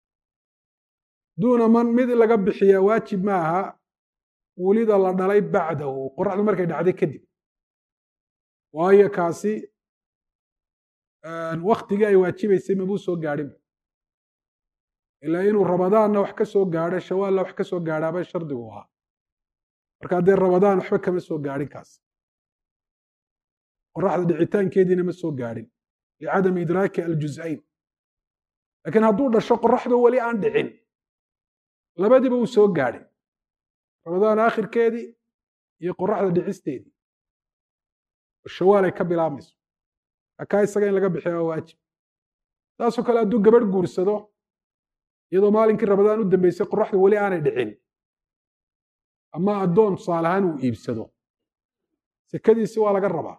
duuna man mid laga bixiyaa waajib ma aha welida la dhalay bacdahu qoraxdu markay dhacday kadib waayo kaasi waktigii ay waajibaysay mabuu soo gaadhinba ilaa inuu ramadaanna wax ka soo gaadho shawaalna wax ka soo gaadhaaba shardigu ahaa marka haddee ramadaan waxba kama soo gaadhin kaas qoraxda dhicitaankeediina ma soo gaadhin licadami idraaki aljuz'ayn laakiin hadduu dhasho qoraxdu weli aan dhicin labadiiba uu soo gaadhay ramadaan aakhirkeedii iyo qoraxda dhicisteedii shawaal ay ka bilaabmayso akaa isaga in laga bixiya waa waajib saasoo kale hadduu gabadh guursado iyadoo maalinkii ramadaan u dambeysay qoraxdu weli aanay dhicin ama addoon tusaale ahaan uu iibsado sekadiisi waa laga rabaa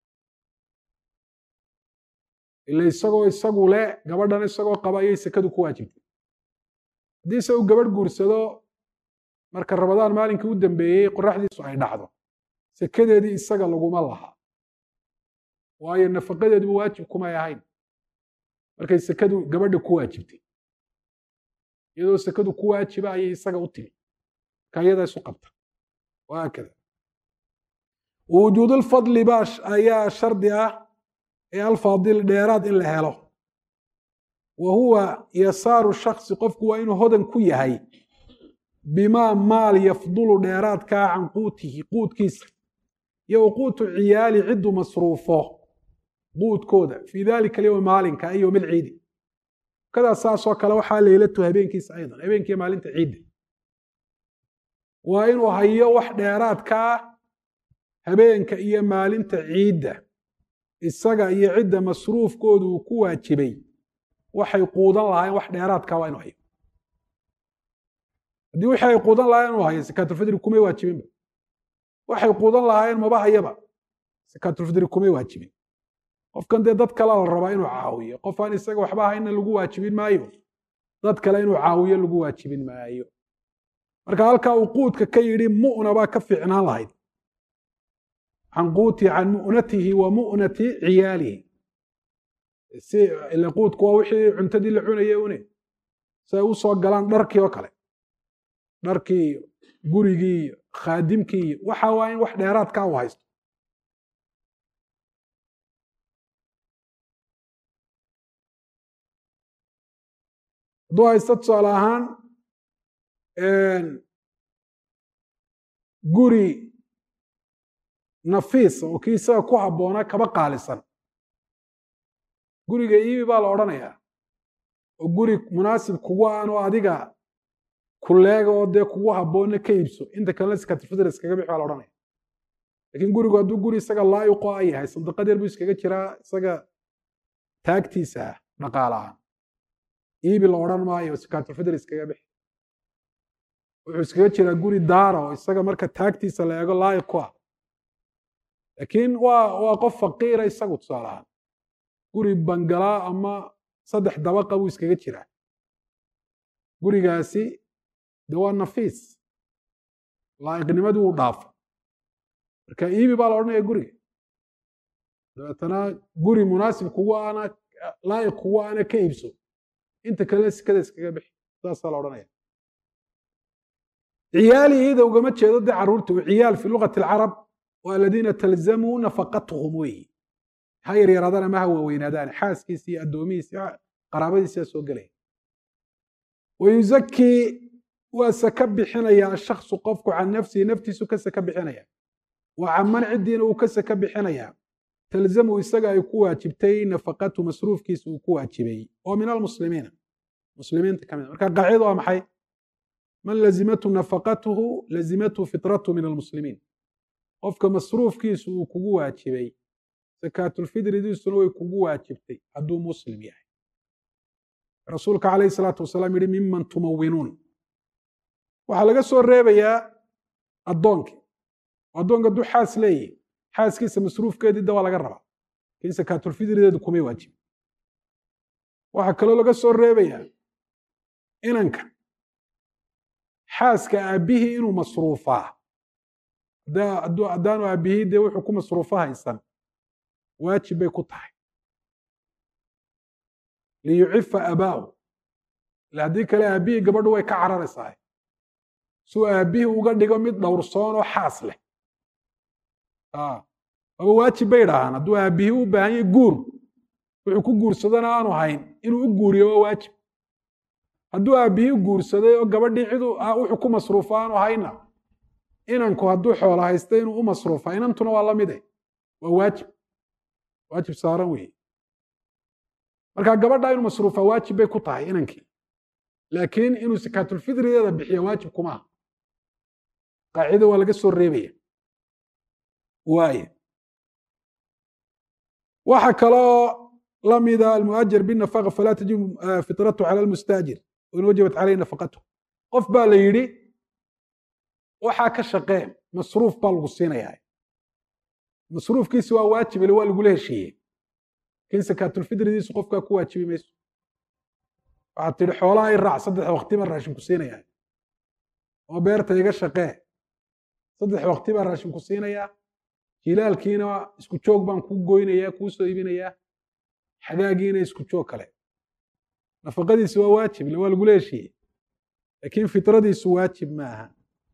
ila isagoo isagu le gabadhan isagoo qaba ayay sekadu ku waajibtay haddii se uu gabadh guursado marka rabadaan maalinkii u dambeeyey qoraxdiisu ay dhacdo sekadeedii isaga laguma laha waayo nafaqadeeduba waajib kumay ahayn markay sekadu gabadha ku waajibtay iyadoo sekadu ku waajiba ayay isaga u timi marka iyadaa isu qabta wahaakada wujuudulfadli ba ayaa shardi ah ee alfaadil dheeraad in la helo wa huwa yasaaru shaksi qofku waa inuu hodan ku yahay bimaa maal yafdulu dheeraadkaa can quutihi quudkiisa iyo wa quutu ciyaali ciddu masruufo quudkooda fii dalika alyowm maalinka ay yowm alciidi kadaas saasoo kale waxaa leylatu habeenkiisa aydan habeenkiiyo maalinta ciidda waa inuu hayo wax dheeraadkaa habeenka iyo maalinta ciidda isaga iyo cidda masruufkoodu uu ku waajibay waxay quudan lahaayeen wax dheeraadkaa waa inu hayo haddii wixii ay quudan lahayen inuu hayo sakaatulfidri kumay waajibinba waxay quudan lahaayeen maba hayaba sakaatulfidri kumay waajibin qofkan dee dad kale la rabaa inuu caawiyo qof aan isaga waxba hayna lagu waajibin maayo dad kale inuu caawiyo lagu waajibin maayo marka halkaa uu quudka ka yidhi mu'na baa ka fiicnaan lahayd can quuti can mu'natihi wa mu'nati ciyaalihi si ila quudku waa wixii cuntadii la cunayay une si ay u soo galaan dharkii oo kale dharkii iyo gurigii iyo khaadimkii iyo waxa waa in wax dheeraadkaa u haysto hadduu haysto tusaale ahaan guri nafiis oo kii isaga ku habboonaa kaba qaalisan guriga iibi baa la odhanayaa oo guri munaasib kugu aan oo adiga kuleega oo dee kugu habboonna ka iibso inta kalena sikatrfidr iskaga bix baa la odhanaya lakiin gurigu hadduu guri isaga laayiqo a yahay sandaqad yar buu iskaga jiraa isaga taagtiisa ah dhaqaalahaan iibi la odhan maayo sikatrfidr iskaga bix wuxuu iskaga jiraa guri daara oo isaga marka taagtiisa la eego laayiq ku ah laakiin waa waa qof faqiira isagu tusaale ahaan guri bangalaa ama saddex dabaqa buu iskaga jiraa gurigaasi de waa nafiis laa'iqnimadii wuu dhaafo marka iibi baa la odhanaya guriga dabeetana guri munaasib kugu ana laa'iq kugu ana ka iibso inta kalena sikada iskaga bixi saasaa la odhanaya ciyaali iyada ugama jeedo dee carruurta ciyaal fi lugati alcarab waa aladiina talzamuu nafaqatuhum weeyi ha yaryaraadaan ama ha waaweynaadaan xaaskiisi iyo addoomihiisi qaraabadiisa soo gelaya wayuzakii waa saka bixinaya ashaksu qofku can nafsihi naftiisu ka saka bixinaya wa caman ciddiina uu ka saka bixinaya talzamu isaga ay ku waajibtay nafaqatu masruufkiisa uu ku waajibay oo min almuslimiina muslimiinta ka mid marka qaacidada waa maxay man lazimatu nafaqatuhu lazimatu fitratu min almuslimiin qofka masruufkiisu uu kugu waajibay sakaatulfidridiisuna way kugu waajibtay hadduu muslim yahay rasuulka calayhi salaatu wasalaam yihi miman tumawinuun waxaa laga soo reebayaa addoonkii addoonka hadduu xaas leeyahy xaaskiisa masruufkeedii da waa laga rabaa lakin sakaatulfidrideedu kumay waajibin waxaa kaloo laga soo reebayaa inanka xaaska aabbihii inuu masruufaa haddaanu aabbihii dee wuxuu ku masruufo haysan waajib bay ku tahay liyucifa abaahu ila haddii kale aabbihii gabadhu way ka cararaysaa suu aabbihii uga dhigo mid dhowrsoon oo xaas leh aba waajib bay idhaahaan hadduu aabbihii u baahan yahy guur wuxuu ku guursadana aanu hayn inuu u guuriyo waa waajib hadduu aabbihii guursaday oo gabadhii cid wuxuu ku masruufo aanu hayna inanku hadduu xoolo haysta inuu u masruufa inantuna waa la mide waa waajib waajib saaran weeye marka gabadha inuu masruufa waajib bay ku tahay inankii laakiin inuu sakaatulfidrideeda bixiya waajib kumaaha qaacida waa laga soo reebaya waaye waxa kaloo la mida almu'ajar binafaqa falaa tajibu fitratu cala almustaajir wain wajabat caleyhi nafaqatu qof baa la yidhi waxaa ka shaqee masruuf baa lagu siinayaa masruufkiisi waa waajib ile waa lagula heshiiyey lakin sakaatulfitridiisu qofkaa ku waajibi mayso waxaad tidhi xoolaha i raac saddex waqti baan raashin ku siinayaa oo beerta iga shaqee saddex waqti baan raashin ku siinayaa jilaalkiina isku joog baan kuu goynayaa kuu soo iibinayaa xagaagiina isku joog kale nafaqadiisi waa waajib ile waa lagula heshiiyey laakiin fitradiisu waajib ma aha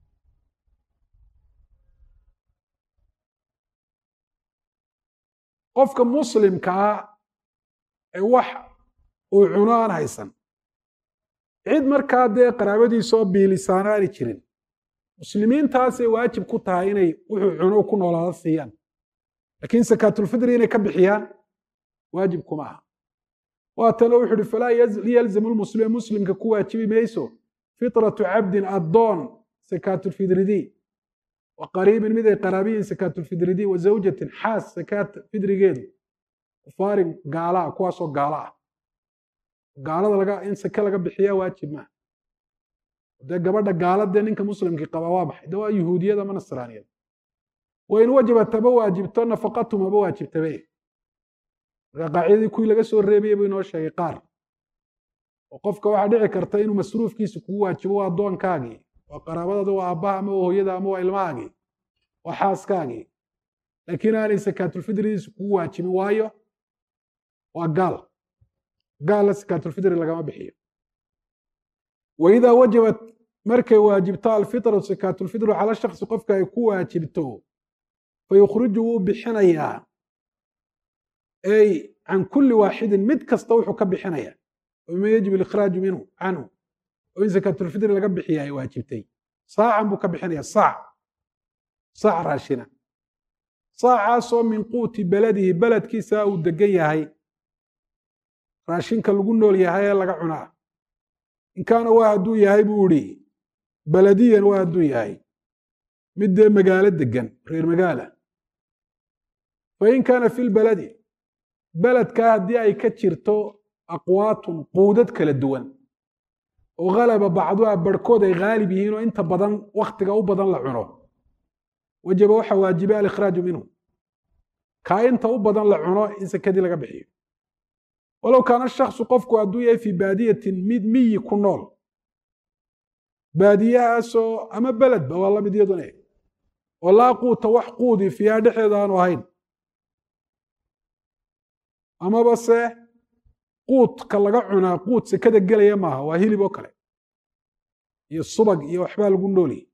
qofka muslimkaa ee wax uu cuno aan haysan cid markaa dee qaraabadiisoo biilisaana aani jirin muslimiintaasay waajib ku tahay inay wuxuu cuno ku noolaada siiyaan laakiin sakaatulfitri inay ka bixiyaan waajib kuma aha waatana wuxu uhi falaa yalzamu lmuslima muslimka ku waajibi mayso fitratu cabdin addoon sakaatulfidridii wa qariibin mid ay qaraabiyiin sakaatulfidridii wa zawjatin xaas sakaat fidrigeedu kufaarin gaala ah kuwaasoo gaala ah gaalada laga in sake laga bixiyaa waajib maaha dee gabadha gaaladee ninka muslimkii qabaa waa maxay de waa yuhuudiyada ma nasraaniyada wain wajabat haba waajibto nafaqatum haba waajibtabe marka qaacidadii kuwii laga soo reebayay buu inoo sheegay qaar oo qofka waxaa dhici karta inuu masruufkiisa kugu waajibo waa addoonkaagii waa qaraabadada waa aabbaha ama waa hooyada ama waa ilmahaagii waa xaaskaagii laakiin aanay sakaatulfitridiisa kugu waajibin waayo waa gaal gaalla sakaatulfitri lagama bixiyo waidaa wajabat markay waajibto alfitratu sakaatulfitru cala shaksi qofka ay ku waajibto fayukhriju wuu bixinayaa ay can kulli waaxidin mid kasta wuxuu ka bixinaya wama yajib alikhraaju minhu canhu oo in sakaatulfitri laga bixiya ay waajibtay saacan buu ka bixinaya saac saac raashina saacaasoo min quuti beladihi beledkiisa uu degan yahay raashinka lagu nool yahay ee laga cunaa in kaana waa hadduu yahay buu idhi beladiyan waa hadduu yahay mid dee magaalo degan reer magaala fain kaana fi lbaladi beledkaa haddii ay ka jirto aqwaatun quudad kala duwan oo halaba bacduha barhkood ay haalib yihiin oo inta badan wakhtiga u badan la cuno wajaba waxa waajiba alikhraaju minhu kaa inta u badan la cuno in sekadii laga bixiyo walow kaana shaksu qofku hadduu yahay fii baadiyatin mid miyi ku nool baadiyahaasoo ama beledba waa lamid iyaduna oo laa quuta wax quudi fiiha dhexeeda aanu ahayn amaba se quudka laga cunaa quud sekada gelaya maaha waa hilib oo kale iyo subag iyo waxbaa lagu nooliyey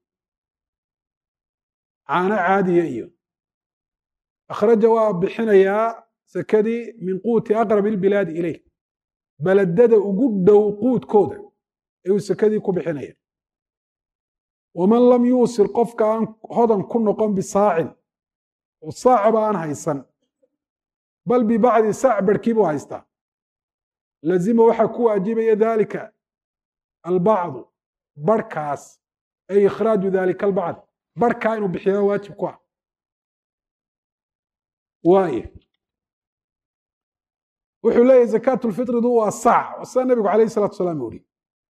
caano caadiya iyo akhraja waa bixinayaa sekadii min quuti aqrab ilbilaadi ileyh beledada ugu dhow quudkooda ayuu sekadii ku bixinaya waman lam yuusir qofka aan hodan ku noqon bisaacin oo saacaba aan haysan bal bibacdi saac barhkii buu haystaa lazima waxaa ku waajibaya dalika albacdu barhkaas ay ikhraaju dalika albacd barhkaa inuu bixiyaa waajib ku ah waaye wuxuu leeyahy zakaatulfitridu waa saac sida nabigu calayh salatu salaam uri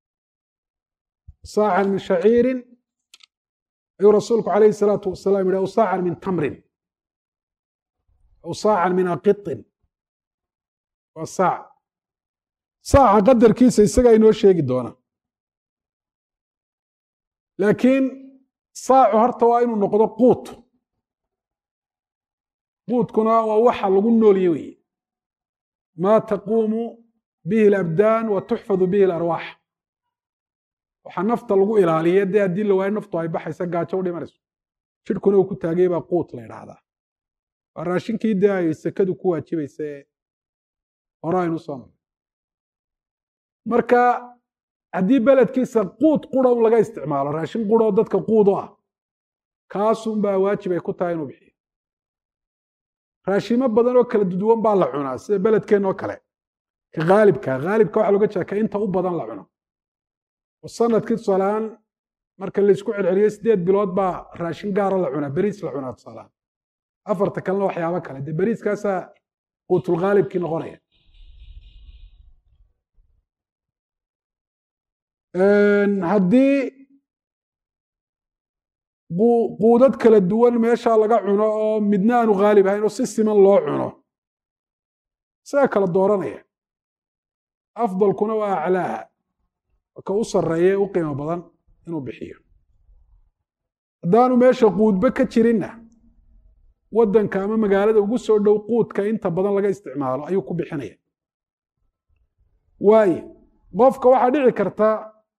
saacan min shaciirin ayuu rasuulku calayhi salaatu wasalaam yihi aw saacan min tamrin aw saacan min aqitin waa saac saaca qadarkiisa isagaa inoo sheegi doona laakiin saacu horta waa inuu noqdo quut quutkuna waa waxa lagu noolye weye ma taquumu bihi alabdaan wa tuxfadu bihi alarwaax waxaa nafta lagu ilaaliya dee haddii la waayo naftu ay baxaysa gaajo u dhimanayso jidhkuna uu ku taagay baa quut la idhaahdaa waa raashinkii dee ay sekadu ku waajibaysa ee hore aynu soo marnay marka haddii beledkiisa quud qura un laga isticmaalo raashin qura oo dadka quud u ah kaasun baa waajib ay ku tahay inuu bixiyo raashimo badan oo kala duduwan baa la cunaa sida beledkeenoo kale ka haalibka haalibka waxa loga jeeda ka inta u badan la cuno oo sanadkii tusaaleaan marka laysku celceliyo sideed bilood baa raashin gaara la cunaa beriis la cunaa tusaaleaan afarta kalena waxyaabo kale dee beriiskaasaa quutulghaalibkii noqonaya haddii quudad kala duwan meeshaa laga cuno oo midna aanu haalib ahayn oo si siman loo cuno isaga kala dooranaya afdalkuna waa aclaaha ka u sarreeye u qiimo badan inuu bixiyo haddaanu meesha quudba ka jirinna waddanka ama magaalada ugu soo dhow quudka inta badan laga isticmaalo ayuu ku bixinaya waaye qofka waxaa dhici karta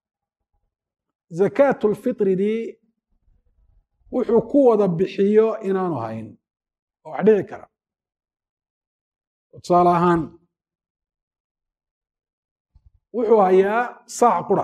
zakaatulfitridii wuxuu ku wada bixiyo inaanu hayn oo wax dhici kara tusaale ahaan wuxuu hayaa saac qura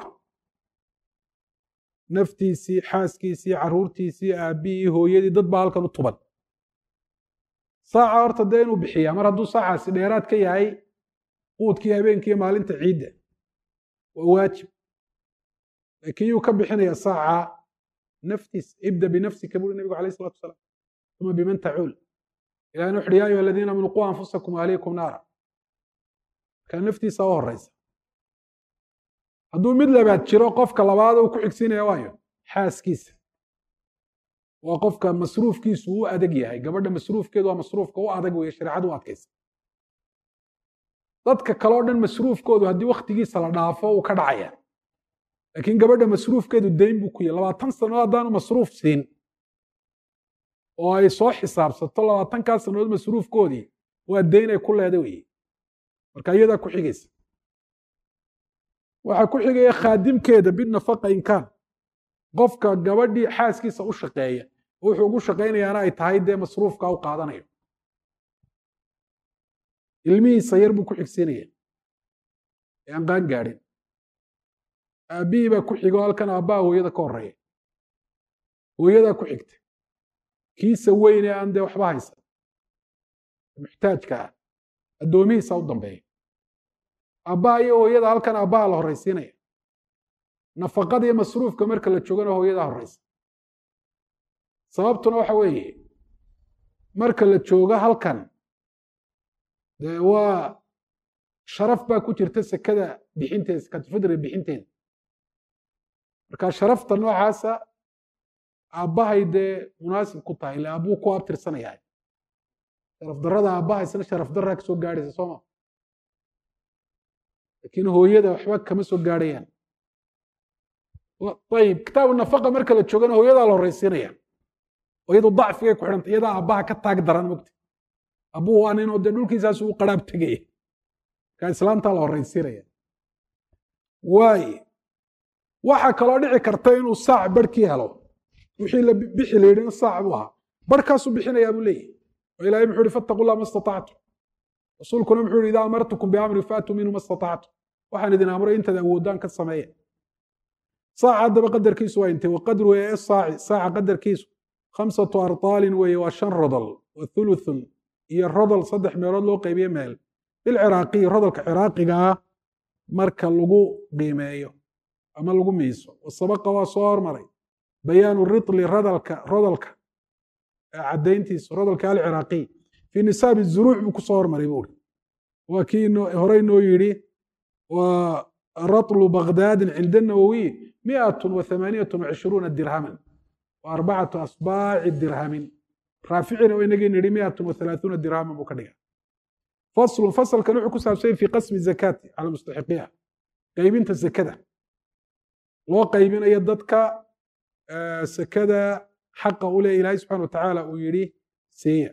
naftiisii xaaskiisii carruurtiisii aabbihii hooyadii dad baa halkan u tuban saaca horta dee inuu bixiyaa mar hadduu saacaasi dheeraad ka yahay quudkii habeenkiiyo maalinta ciidda waa waajib laakiin yuu ka bixinaya saaca naftiis ibda binafsika buri nabigu alayh isalatu wasalaam uma biman tacuul ilahina wuxuhi ya ayuha aladiina aamanu quu anfusakum ahliikum naara markaa naftiisa u horeysa hadduu mid labaad jiro qofka labaad uu ku xigsiinaya waayo xaaskiisa waa qofka masruufkiisu u adag yahay gabadha masruufkeedu waa masruufka u adag weeye shareecadu u adkaysa dadka kale o dhan masruufkoodu haddii wakhtigiisa la dhaafo uu ka dhacaya laakiin gabadha masruufkeedu dayn buu ku yahy labaatan sannadood haddaanu masruuf siin oo ay soo xisaabsato labaatankaa sannadood masruufkoodii waa dayn ay ku leeda weye marka iyadaa ku xigaysa waxaa ku xigaya khaadimkeeda binafaqa inkaan qofka gabadhii xaaskiisa u shaqeeya wuxuu ugu shaqaynayaana ay tahay dee masruufka u qaadanayo ilmihiisa yar buu ku xigsiinaya ee aan qaan gaadhin aabbihii baa ku xigo halkan aabbaha hooyada ka horeeya hooyadaa ku xigta kiisa weyn ee aan dee waxba haysan muxtaajka ah addoomihiisa u dambeeya aabbaha iyo hooyada halkan aabbaha la horraysiinaya nafaqada iyo masruufka marka la joogana hooyadaa horraysa sababtuna waxa weeye marka la joogo halkan dee waa sharaf baa ku jirta sekada bixinteeda sekatulfidriga bixinteeda marka sharafta noocaasa aabbahay dee munaasib ku tahay ille aabbuu ku abtirsanayaa sharaf darrada aabbahaysna sharaf darraa kasoo gaadhaysa sooma laakiin hooyada waxba kama soo gaadhayaan ayib kitaabu nafaqa marka la joogana hooyadaa la horraysiinaya iyadu dacfigay ku xidhanta iyadaa aabbaha ka taag daran mogta abbuu waa ninoo dee dhulkiisaasu u qaraab tegaya markaa islaamtaa la horraysiinaya waaye waxaa kaloo dhici karta inuu saac barhkii helo wixii la bixi la yidhina saac buu ahaa barhkaasuu bixinayaa buu leeyahy oo ilahay muxuu yihi fattaqu llah ma istatactum rasuulkuna muxuu yihi idaa amartukum biamri faatuu minhu ma istatactum waxaan idin amray intaad awoodaan ka sameeya saaca haddaba qadarkiisu waa intee waqadru ee saaci saaca qadarkiisu khamsatu artaalin weeye waa shan rodol wa thuluthun iyo rodol saddex meelood loo qaybiye meel bilciraaqiyi rodolka ciraaqiga ah marka lagu qiimeeyo ama lagu miiso wasabaqa waa soo hormaray bayaanu ritli rodolka rodolka caddayntiisu rodolka alciraaqiy fii nisaabi zuruuc buu kusoo hormaray buuri waa kii horey noo yidhi waa ratlu bagdaadin cinda nawowiy miatun wa thamaaniyatun wacishruuna dirhaman wa arbacatu asbaaci dirhamin raaficina inagii nidhi miatun wa thalaathuuna dirhaman buu ka dhiga faslun fasalkan wuxuu ku saabsanya fi qasmi zakaati cala mustaxiqiha qaybinta zakada loo qaybinayo dadka sakada xaqa u leh ilaahay subxana wa tacaala uu yidhi siiya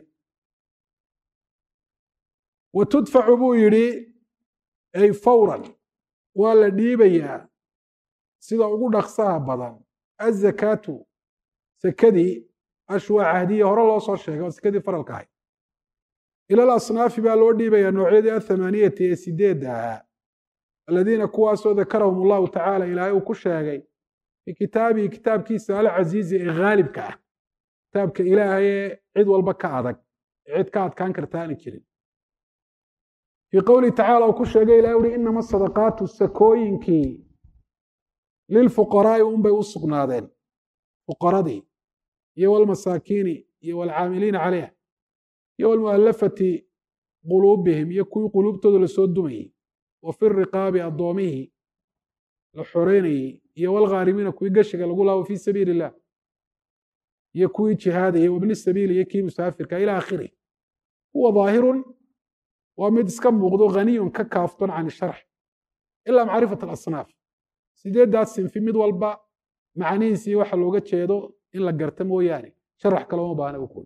wa tudfacu buu yidhi ay fawran waa la dhiibayaa sida ugu dhaqsaha badan azakaatu sakadii ashwaa cahdiya hore loo soo sheegay oo sakadii faralka ahayd ila alasnaafi baa loo dhiibayaa noocyadii athamaaniyati ee sideedda ahaa aladiina kuwaasoo dakarahum allahu tacaala ilaahay uu ku sheegay fii kitaabihi kitaabkiisa alcasiizi ee haalibka ah kitaabka ilaahay ee cid walba ka adag ee cid ka adkaan karta aani jirin fii qowlihi tacala uu ku sheegay ilahay uhi inama sadaqaatu sakooyinkii lilfuqaraa'i unbay u sugnaadeen fuqaradii iyo walmasaakiini iyo walcaamiliina calayha iyo walmu'allafati quluubihim iyo kuwii quluubtooda lasoo dumayey wa fi riqaabi addoomihii la xoreynayey iyo walghaarimiina kuwii geshiga lagu laabo fii sabiili illah iyo kuwii jihaadaya wabni sabiili iyo kii musaafirka ila akhirih huwa daahirun waa mid iska muuqdo ghaniyun ka kaafton can sharx ilaa macrifat alasnaaf sideeddaas sinfi mid walba macnihiisii waxa looga jeedo in la garta mooyaane sharax kale uma baahna ukun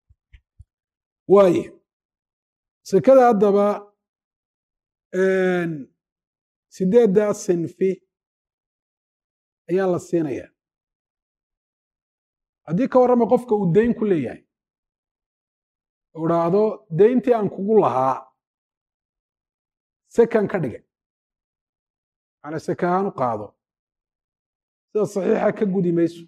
waaye sekada haddaba sideeddaas sinfi ayaa la siinaya haddii ka warrama qofka uu dayn ku leeyahay u dhaahdo dayntii aan kugu lahaa sekan ka dhigay macnaa seka ahaan u qaado sida saxiixa ka gudi mayso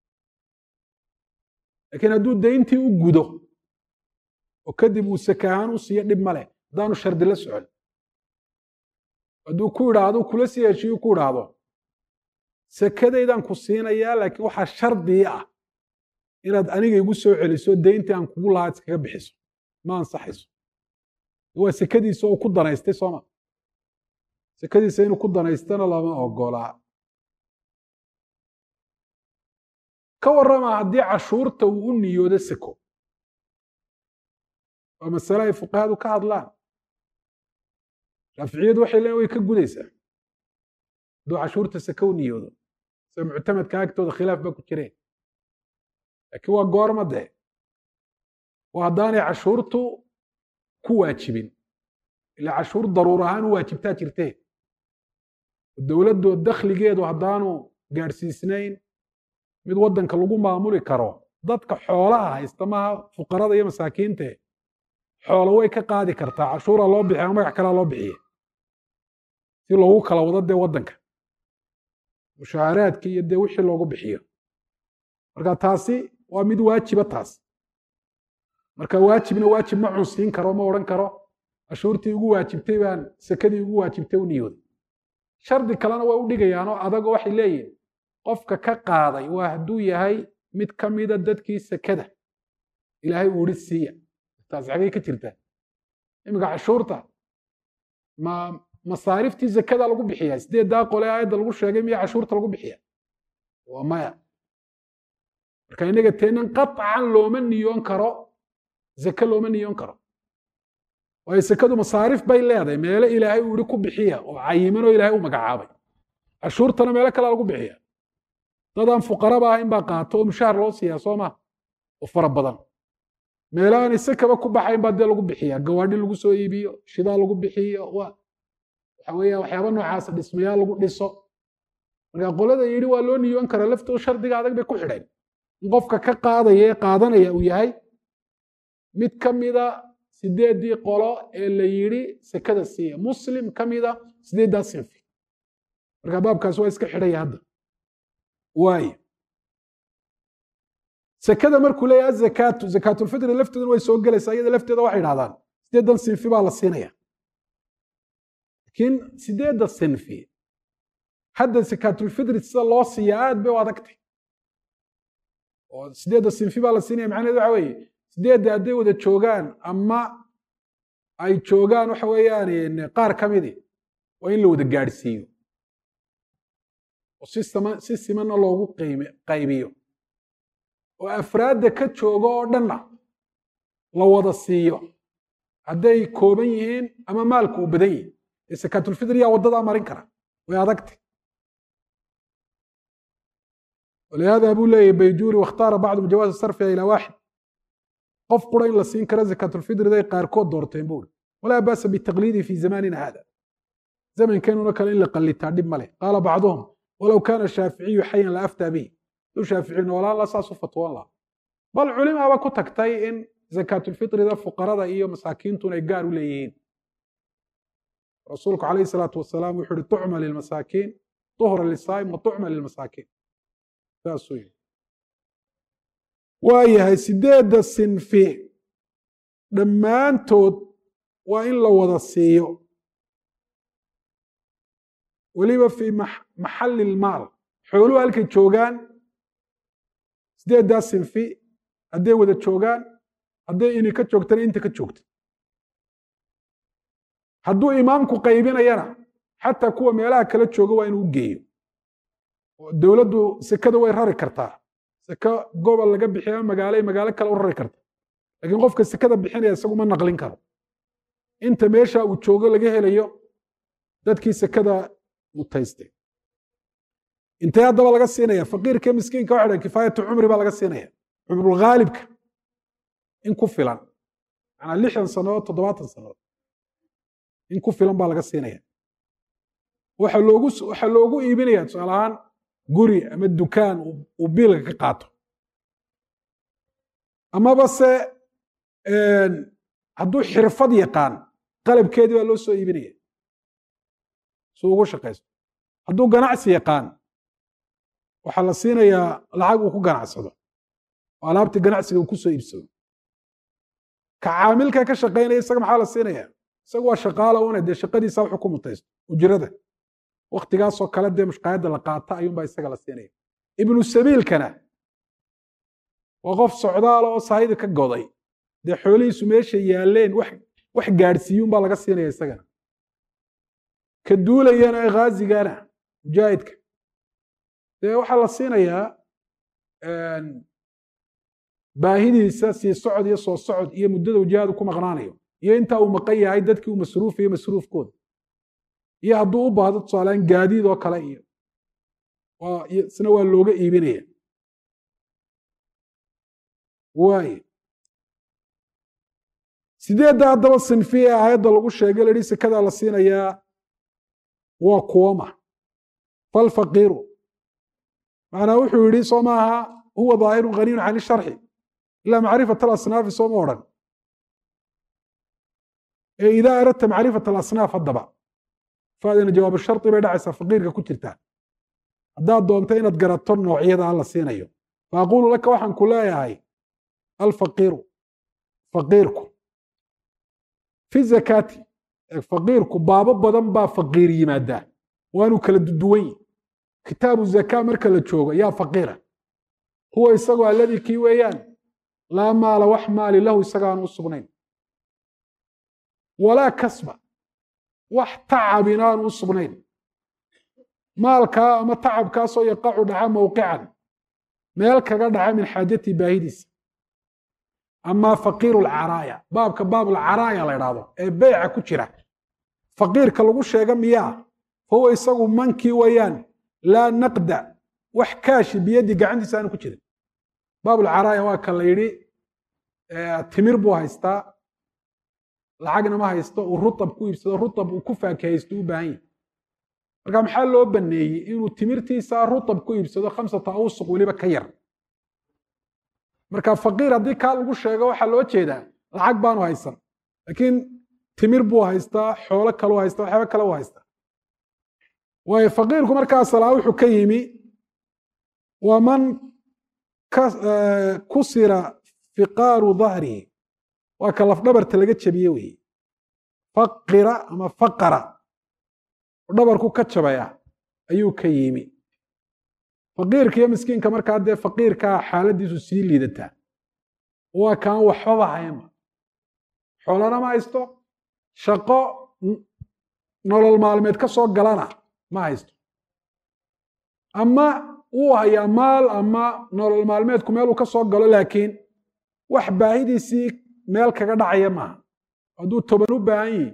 laakiin hadduu dayntii u gudo oo kadib uu seka ahaan u siiyo dhib ma leh haddaanu shardi la socon hadduu ku idhaahdo kula sii heshiiyu ku idhaahdo sekadaydaan ku siinayaa laakiin waxaa shardii ah inaad aniga igu soo celiso dayntii aan kugu lahaa iskaga bixiso ma ansaxayso waa sekadiisa oo ku danaystay sooma sekadiisa inuu ku danaystana lama ogolaa ka warrama haddii cashuurta uu u niyoodo seko waa masale ay fuqahadu ka hadlaan shaaficiyadu waxay leeyiin way ka gudaysaa hadduu cashuurta seke u niyoodo sida muctamadka agtooda khilaaf ba ku jireen laakiin waa goorma dee waa haddaanay cashuurtu ku waajibin ila cashuur daruur ahaan u waajibtaa jirtee dowladdu dakhligeedu haddaanu gaadhsiisnayn mid waddanka lagu maamuli karo dadka xoolaha haysta maaha fuqarada iyo masaakiinte xoolo way ka qaadi kartaa cashuura loo bixiya ama magac kalea loo bixiya si loogu kala wado dee waddanka mushaaharaadki iyo dee wixii loogu bixiyo marka taasi waa mid waajiba taas marka waajibna waajib ma cunsiin karo ma odhan karo cashuurtii ugu waajibtay baan sekadii ugu waajibtay u niyooday shardi kalena way u dhigayaanoo adagoo waxay leeyihin qofka ka qaaday waa hadduu yahay mid ka mida dadkii sekada ilaahay uu idhi siiya taasi xagay ka jirtaa iminka cashuurta ma masaariftii sekada lagu bixiyaa sideeddaa qole aayadda lagu sheegay miya cashuurta lagu bixiya waa maya marka innaga teenan qaطcan looma niyoon karo zake looma niyoon karo waayo sekadu masaarif bay leedahay meelo ilaahay uu ihi ku bixiya oo cayimanoo ilaahay u magacaabay cashuurtana meelo kalea lagu bixiya dadaan fuqaraba ahayn baa qaato oo mushaar loo siiyaa soo maa oo fara badan meelo aan isekaba ku baxayn baa dee lagu bixiya gawaadhi lagu soo iibiyo shidaa lagu bixiyo waxa weeya waxyaaba noocaas dhismayaal lagu dhiso marka qolada yidhi waa loo niyoon karaa laftoo shardiga adag bay ku xidheen in qofka ka qaadaya ee qaadanaya uu yahay mid ka mida sideeddii qolo ee la yidhi sekada siiya muslim ka mida sideeddaa sinfi marka baabkaas waa iska xidhaya hadda waayo sekada markuu leeyahay azakaatu zakaatulfitri lafteeduna way soo gelaysaa iyada lafteeda waxay idhahdaan sideeddan sinfi baa la siinaya laakiin sideedda sinfi hadda zakaatulfitri sida loo siiya aad bay u adagtay oo sideedda sinfi baa la siinaya macnaheedu waxa weeye sideedda hadday wada joogaan ama ay joogaan waxa weeyaan qaar ka midi waa in la wada gaadhsiiyo oo si sama si simanna loogu qiime qaybiyo oo afraadda ka jooga oo dhanna la wada siiyo hadday kooban yihiin ama maalku uu badan yihin ee sakaatulfitri yaa waddadaa marin kara way adagtay ولهذا أبو لي بيجوري واختار بعضهم جواز صرفها إلى واحد قف قرين لسين كرا زكاة الفطر ذي قاركود دورتين بول ولا بأس بالتقليد في زماننا هذا زمن كانوا نكل إلا قل التعديب ملي قال بعضهم ولو كان الشافعي حيا لأفتى به لو شافعي ولا لا ساس فتوى الله بل علماء وكو تكتاي إن زكاة الفطر ذا فقراء إيو مساكين تنقاروا ليين رسولك عليه الصلاة والسلام يحر تعمل للمساكين طهر للصائم وتعمل للمساكين saasuu yidhi waa yahay sideedda sinfi dhammaantood waa in la wada siiyo weliba fii maxalli ilmaal xooluhu halkay joogaan sideeddaa sinfi hadday wada joogaan hadday ini ka joogtana inta ka joogta hadduu imaamku qaybinayana xataa kuwa meelaha kala jooga waa inuu geeyo dowladdu sekada way rari kartaa seko gobol laga bixiya ama magaalo magaalo kale u rari karta lakiin qofka sekada bixinaya isagu ma naqlin karo inta meesha uu joogo laga helayo dadkii sekada mutaystay intee haddaba laga siinaya faqiirka miskiinka waxa dhan kifaayatu cumri baa laga siinaya cumrulghaalibka in ku filan manaa lixdan sannadood toddobaatan sannadood in ku filan baa laga siinaya waxa loogu waxaa loogu iibinaya tusaale ahaan guri ama dukaan uu biilka ka qaato amaba se hadduu xirfad yaqaan qalabkeedii baa loo soo iibinaya si ugu shaqaysto hadduu ganacsi yaqaan waxaa la siinayaa lacag uu ku ganacsado oo alaabtii ganacsiga uu ku soo iibsado ka caamilka ka shaqaynaya isaga maxaa la siinaya isaga waa shaqaala una dee shaqadiisa wuxuu ku mutaysto ujrada waktigaasoo kale dee mushqaayadda la qaata ayuunbaa isaga la siinaya ibnu sabiilkana waa qof socdaala oo saahidi ka goday dee xoolihiisu meesha yaalleen wax wax gaadhsiiyuunbaa laga siinaya isagana ka duulayana ee ghaazigana mujaahidka dee waxaa la siinayaa baahidiisa sii socod iyo soo socod iyo muddada ujihaadu ku maqnaanayo iyo intaa uu maqan yahay dadkii uu masruufayo masruufkooda iyo hadduu u baahdo tusaalaan gaadiid oo kale iyo isna waa looga iibinaya waaye sideedda haddaba sinfi ee aayadda lagu sheegay la yihi sekadaa la siinayaa waa kuwama falfaqiiru macnaa wuxuu yidhi soo maaha huwa daahirun ghaniyun can isharxi ilaa macrifat alasnaafi sooma odhan ee idaa aradta macrifat alasnaaf haddaba faadina jawaabu shardi bay dhacaysaa faqiirka ku jirtaa haddaad doonto inaad garato noocyada la siinayo faaqulu laka waxaan ku leeyahay alfaqiiru faqiirku fi zakaati faqiirku baabo badan baa faqiir yimaadaa waanu kala duduwan yi kitaabu zakaa marka la joogo yaa faqiira huwa isagoo alladii kii weeyaan laa maala wax maali lahu isagaanu u sugnayn walaa kasba wax tacab inaanu u sugnayn maalkaa ama tacabkaasoo yaqacu dhaca mowqican meel kaga dhaca min xaajatii baahidiisa amaa faqiiru lcaraaya baabka baabulcaraaya la idhaahdo ee beyca ku jira faqiirka lagu sheega miyaa fahuwa isagu mankii weeyaan laa naqda wax kaashi biyadii gacantiisa aanu ku jirin baabulcaraaya waa ka la yidhi timir buu haystaa lacagna ma haysto uu rutab ku iibsado rutab uu ku faakahaysto u baahan yahi marka maxaa loo baneeyey inuu timirtiisa rutab ku iibsado khamsata awsuq weliba ka yar marka faqiir haddii kaa lagu sheego waxaa loo jeedaa lacag baanu haysan laakiin timir buu haystaa xoolo kaleu haystaa waxyaaba kale u haystaa waayo faqiirku markaa salaa wuxuu ka yimi waa man kusira fiqaaru dahrihi waa ka lafdhabarta laga jabiye weeye faqira ama faqara dhabarku ka jabaya ayuu ka yimi faqiirka iyo miskiinka markaa dee faqiirkaa xaaladiisu sii liidataa waa kaan waxbaba haynba xoolana ma haysto shaqo nolol maalmeed ka soo galana ma haysto ama wuu hayaa maal ama nolol maalmeedku meeluu ka soo galo laakiin wax baahidiisii meel kaga dhacaya maaha hadduu toban u baahan yihi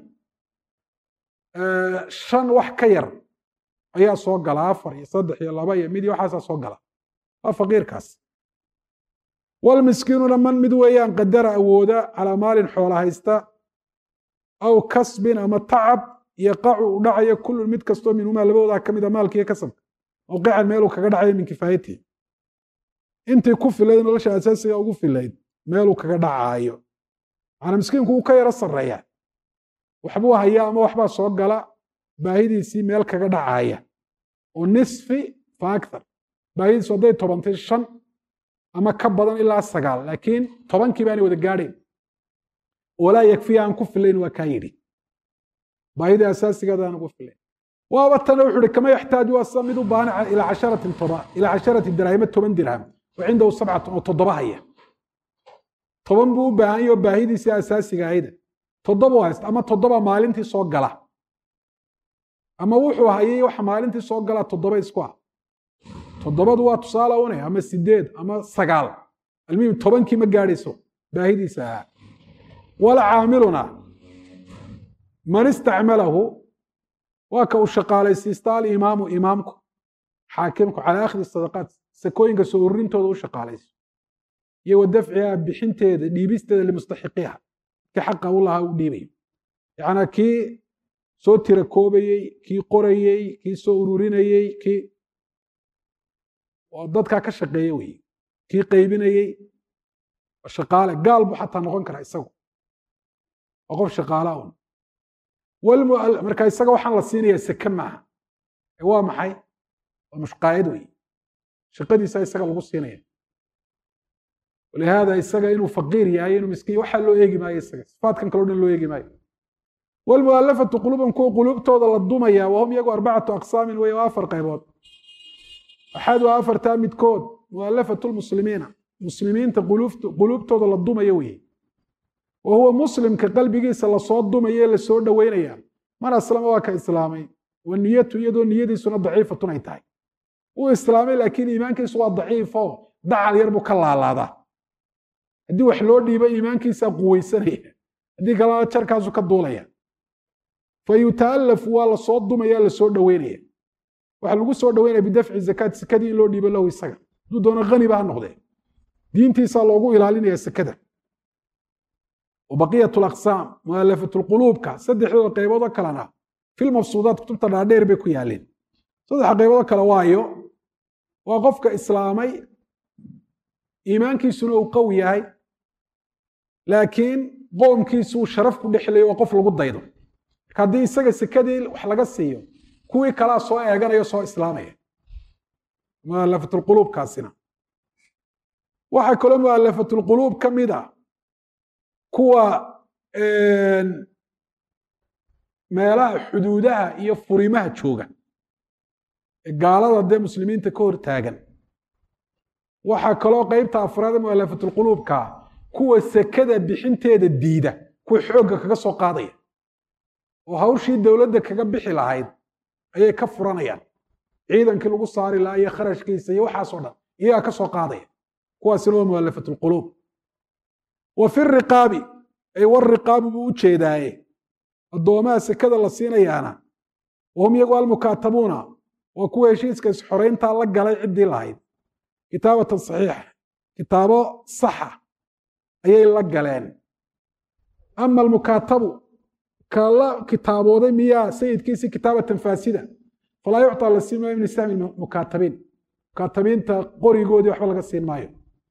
shan wax ka yar ayaa soo gala afar iyo saddex iyo laba iyo mid iyo waxaasaa soo gala waa faqiirkaas walmiskiinuna man mid weeyaan qadara awooda calaa maalin xoola haysta aw kasbin ama tacab yaqacu u dhacayo kullun mid kastoo minhumaa labadoodaa ka mid a maalkiiyo kasabka mowqican meeluu kaga dhacayo min kifaayatihi intii ku filayd nolosha asaasiga ugu filayd meeluu kaga dhacaayo macnaa miskiinku wuu ka yaro sarreeya waxbuu hayaa ama waxbaa soo gala baahidiisii meel kaga dhacaaya oo nisfi fa akthar baahidiisu hadday tobantay shan ama ka badan ilaa sagaal laakiin tobankii baanay wada gaadhayn walaa yakfiya aan ku filayn waa kaa yidhi baahidii asaasigeeda aan ugu filayn waaba tana wuxu uhi kama yaxtaaju waa sida mid u baahan ilaa casharatin toba ilaa casharati dirahima toban dirham wa cindahu sabcatun oo toddoba haya toban buu u baahan yaho baahidiisii asaasiga ahayda toddoba u haysta ama toddoba maalintii soo gala ama wuxuu hayay waxa maalintii soo gala toddoba isku ah toddobadu waa tusaale une ama sideed ama sagaal almuhim tobankii ma gaadhayso baahidiisa ahaa walcaamiluna man istacmalahu waa ka uu shaqaalaysiista alimaamu imaamku xaakimku calaa akhdi sadaqaat sakooyinka soo ururintooda u shaqaalayso iyo wa dafciha bixinteeda dhiibisteeda limustaxiqiha kii xaqa u lahaa u dhiibayo yacnaa kii soo tira koobayey kii qorayey kii soo ururinayey kii dadkaa ka shaqeeye weye kii qaybinayey shaqaale gaal buu xataa noqon karaa isagu waa qof shaqaala un marka isaga waxaan la siinayaa seke maaha waa maxay waa mushqaayad wey shaqadiisa isaga lagu siinaya walihaada isaga inuu faqiir yahay inuu miskiin waxaa loo eegi maayo isaga sifaatkan kaleo dhan loo eegi maayo wlmualafatu quluuban kuwa quluubtooda la dumaya wahum iyagu arbacatu aqsaamin wey waa afar qaybood axadu afartaa midkood mualafatu lmuslimiina muslimiinta quluubtooda la dumaya weye wa huwa muslimka qalbigiisa lasoo dumaye lasoo dhoweynaya man aslama waa ka islaamay wa niyatu iyadoo niyadiisuna daciifatun ay tahay uu islaamay laakiin iimaankiisu waa daciifo dacal yar buu ka laalaadaa haddii wax loo dhiibo iimaankiisaa quweysanaya haddii kalena jarkaasu ka duulaya fa yuta'alafu waa lasoo dumaya lasoo dhoweynaya waxaa lagu soo dhoweynaya bidafci zakaat sekadii in loo dhiibo lahu isaga hadduu doono haniba ha noqdee diintiisaa loogu ilaalinaya sekada wabaqiyat laqsaam mualafat lquluubka saddexdooda qayboodoo kalena filmabsuudaat kutubta dhaadheer bay ku yaaleen saddexa qayboodoo kale waayo waa qofka islaamay iimaankiisuna uu qawi yahay laakiin qoomkiisuu sharaf ku dhexlayo waa qof lagu daydo marka haddii isaga sekadii wax laga siiyo kuwii kalaa soo eeganaya soo islaamaya mualafatulquluubkaasina waxaa kaloo mualafatulquluub ka mid a kuwa meelaha xuduudaha iyo furimaha jooga ee gaalada dee muslimiinta ka hor taagan waxaa kaloo qeybta afraad ee mualafatulquluubka kuwa sekada bixinteeda diida kuwa xoogga kaga soo qaadaya oo hawshii dowladda kaga bixi lahayd ayay ka furanayaan ciidankii lagu saari lahaa iyo kharashkiisa iyo waxaasoo dhan iyagaa ka soo qaadaya kuwaasina waa mualafatulquluub wa fi riqaabi ay wariqaabu buu u jeedaaye addoomaha sekada la siinayaana wahum iyagu almukaatabuuna waa kuwa heshiiska isxorayntaa la galay ciddii lahayd kitaabatan saxiixa kitaabo saxa ayay la galeen ama almukaatabu ka la kitaabooday miyaa sayidkiisi kitaabatan faasida falaa yucطaa la siin maayo min sahmi mukaatabiin mukaatabiinta qorigoodii waxba laga siin maayo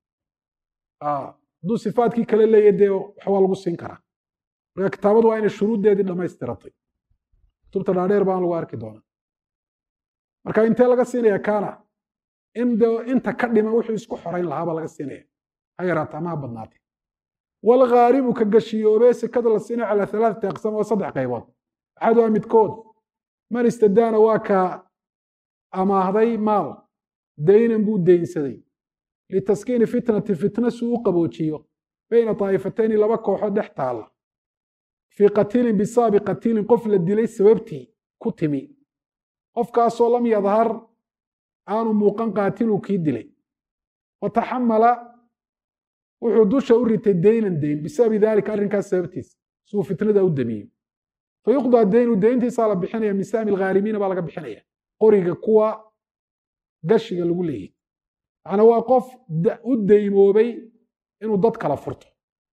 hadduu sifaadkii kale leeya dee waxbaa lagu siin karaa marka kitaabadu waa inay shuruuddeedii dhamaystiratay kutubta dhaadheer baan lagu arki doonaa marka intee laga siinaya kaana in de inta ka dhima wuxuu isku xorayn lahaabaa laga siinaya ha yaraata ama ha badnaatay walghaaribu ka gashiyoobee sekada la siinaya calaa halaathati aqsaam waa saddex qaybood axaduha midkood man istadaana waa ka amaahday maal daynan buu deynsaday litaskiini fitnati fitna suu u qaboojiyo bayna daa'ifatayni laba kooxood dhex taalla fii qatiilin bisaabi qatiilin qof la dilay sababtii ku timi qofkaasoo lam yadhar aanu muuqan qaatilu kii dilay wataxamala wuxuu dusha u ritay daynan dayn bisababi daalika arrinkaas sababtiisa suu fitnada u damiyo fayuqdaa daynu dayntiisaa la bixinaya min sahmi alghaarimiina baa laga bixinaya qoriga kuwa gashiga lagu leeyahy macnaa waa qof u daymoobay inuu dad kala furto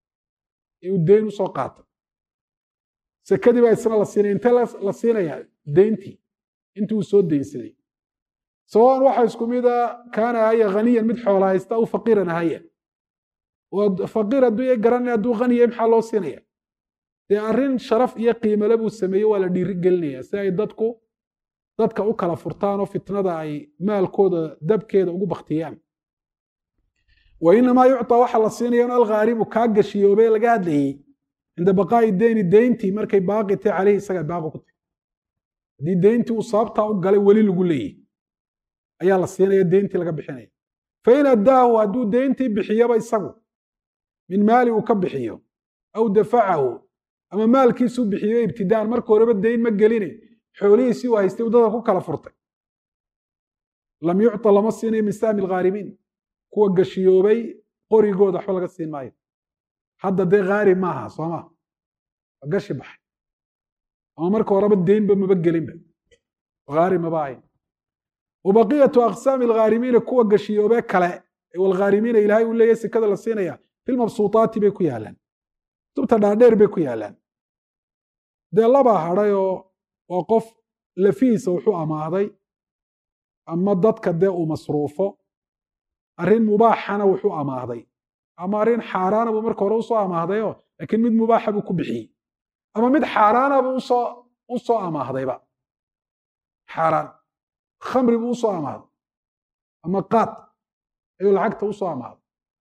uu dayn usoo qaato sekadii baa isna la siinaya intee la siinayaa dayntii intii uu soo daynsaday sawaan waxa isku mida kaana haya haniyan mid xoola haysta aw faqiiran haya faqiir hadduu garanaya hadduu haniya maxaa loo siinaya dee arrin sharaf iyo qiimale buu sameeye waa la dhiiri gelinaya si ay dadku dadka u kala furtaan oo fitnada ay maalkooda dabkeeda ugu baktiyaan wa inamaa yucطaa waxaa la siinaya in alghaaribu kaa gashiyoobe laga hadlayey cinda baqaa'i deyni deyntii markay baaqi tahay caleyhi isaga baaqi ku tahay haddii deyntii uu sababtaa u galay weli lagu leeyahy ayaa la siinaya deyntii laga bixinaya fain addaahu hadduu deyntii bixiyaba isagu min maali uu ka bixiyo aw dafacahu ama maalkiisuu bixiyo ibtidaan marka horeba deyn ma geline xoolihiisii uu haystay uu dadka ku kala furtay lam yucطa lama siinayo min sahmi alghaarimiin kuwa gashiyoobay qorigooda waxba laga siin maayo hadda dee ghaarib maaha sooma waa gashi baxay ama marka horeba deynba maba gelinba ghaarib maba ahayn wabaqiyatu aqsaami alghaarimiina kuwa gashiyoobee kale walghaarimiina ilaahay uu leeyahy sekada la siinaya filmabsuutaati bay ku yaalaan kutubta dhaadheer bay ku yaalaan dee labaa hadhayoo waa qof lafihiisa wuxuu amaahday ama dadka dee uu masruufo arrin mubaaxana wuxuu amaahday ama arrin xaaraana buu marka hore usoo amaahdayo laakiin mid mubaaxa buu ku bixiyey ama mid xaaraana buu usoo u soo amaahdayba xaaraan khamri buu usoo amaahday ama qaad ayuu lacagta usoo amaahday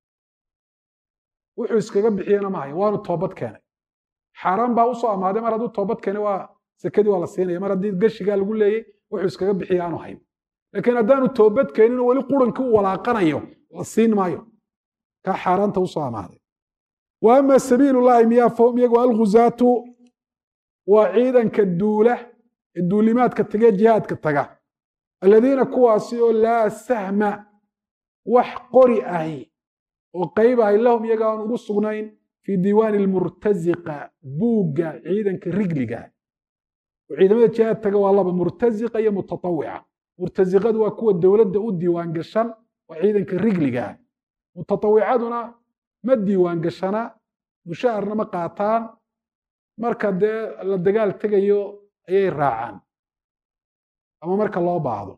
wuxuu iskaga bixiyena ma hayo waanu toobad keenay xaaraan baa usoo amaahday mar hadduu toobad keenay waa sekadii waa la siinaya mar haddii gashigaa lagu leeyey wuxuu iskaga bixiya aanu hayn laakiin haddaanu toobad keenin oo weli qurankii u walaaqanayo la siin maayo kaa xaaraanta usoo amaahday wa ama sabiil llahi miyaa fahum iyagu alguzaatu waa ciidanka duula ee duulimaadka tagee jihaadka taga aladiina kuwaasi oo laa sahma wax qori ahi oo qayb ahi lahum iyaga aan ugu sugnayn fii diiwaani almurtaziqa buugga ciidanka rigliga oo ciidamada jihaad taga waa laba murtaziqa iyo mutatawica murtaziqadu waa kuwa dowladda u diiwaan gashan waa ciidanka rigliga mutatawicaduna ma diiwaan gashana mushaharna ma qaataan marka dee la dagaal tegayo ayay raacaan ama marka loo baahdo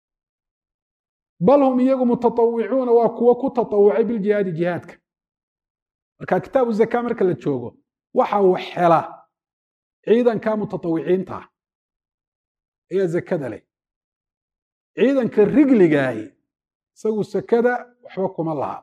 bal hum iyagu mutatawicuuna waa kuwo ku tatawucay biljihaadi jihaadka marka kitaabu zaka marka la joogo waxa uu xela ciidanka mutatawiciinta ayaa zakada leh ciidanka rigligaahi isagu sakada waxba kuma laha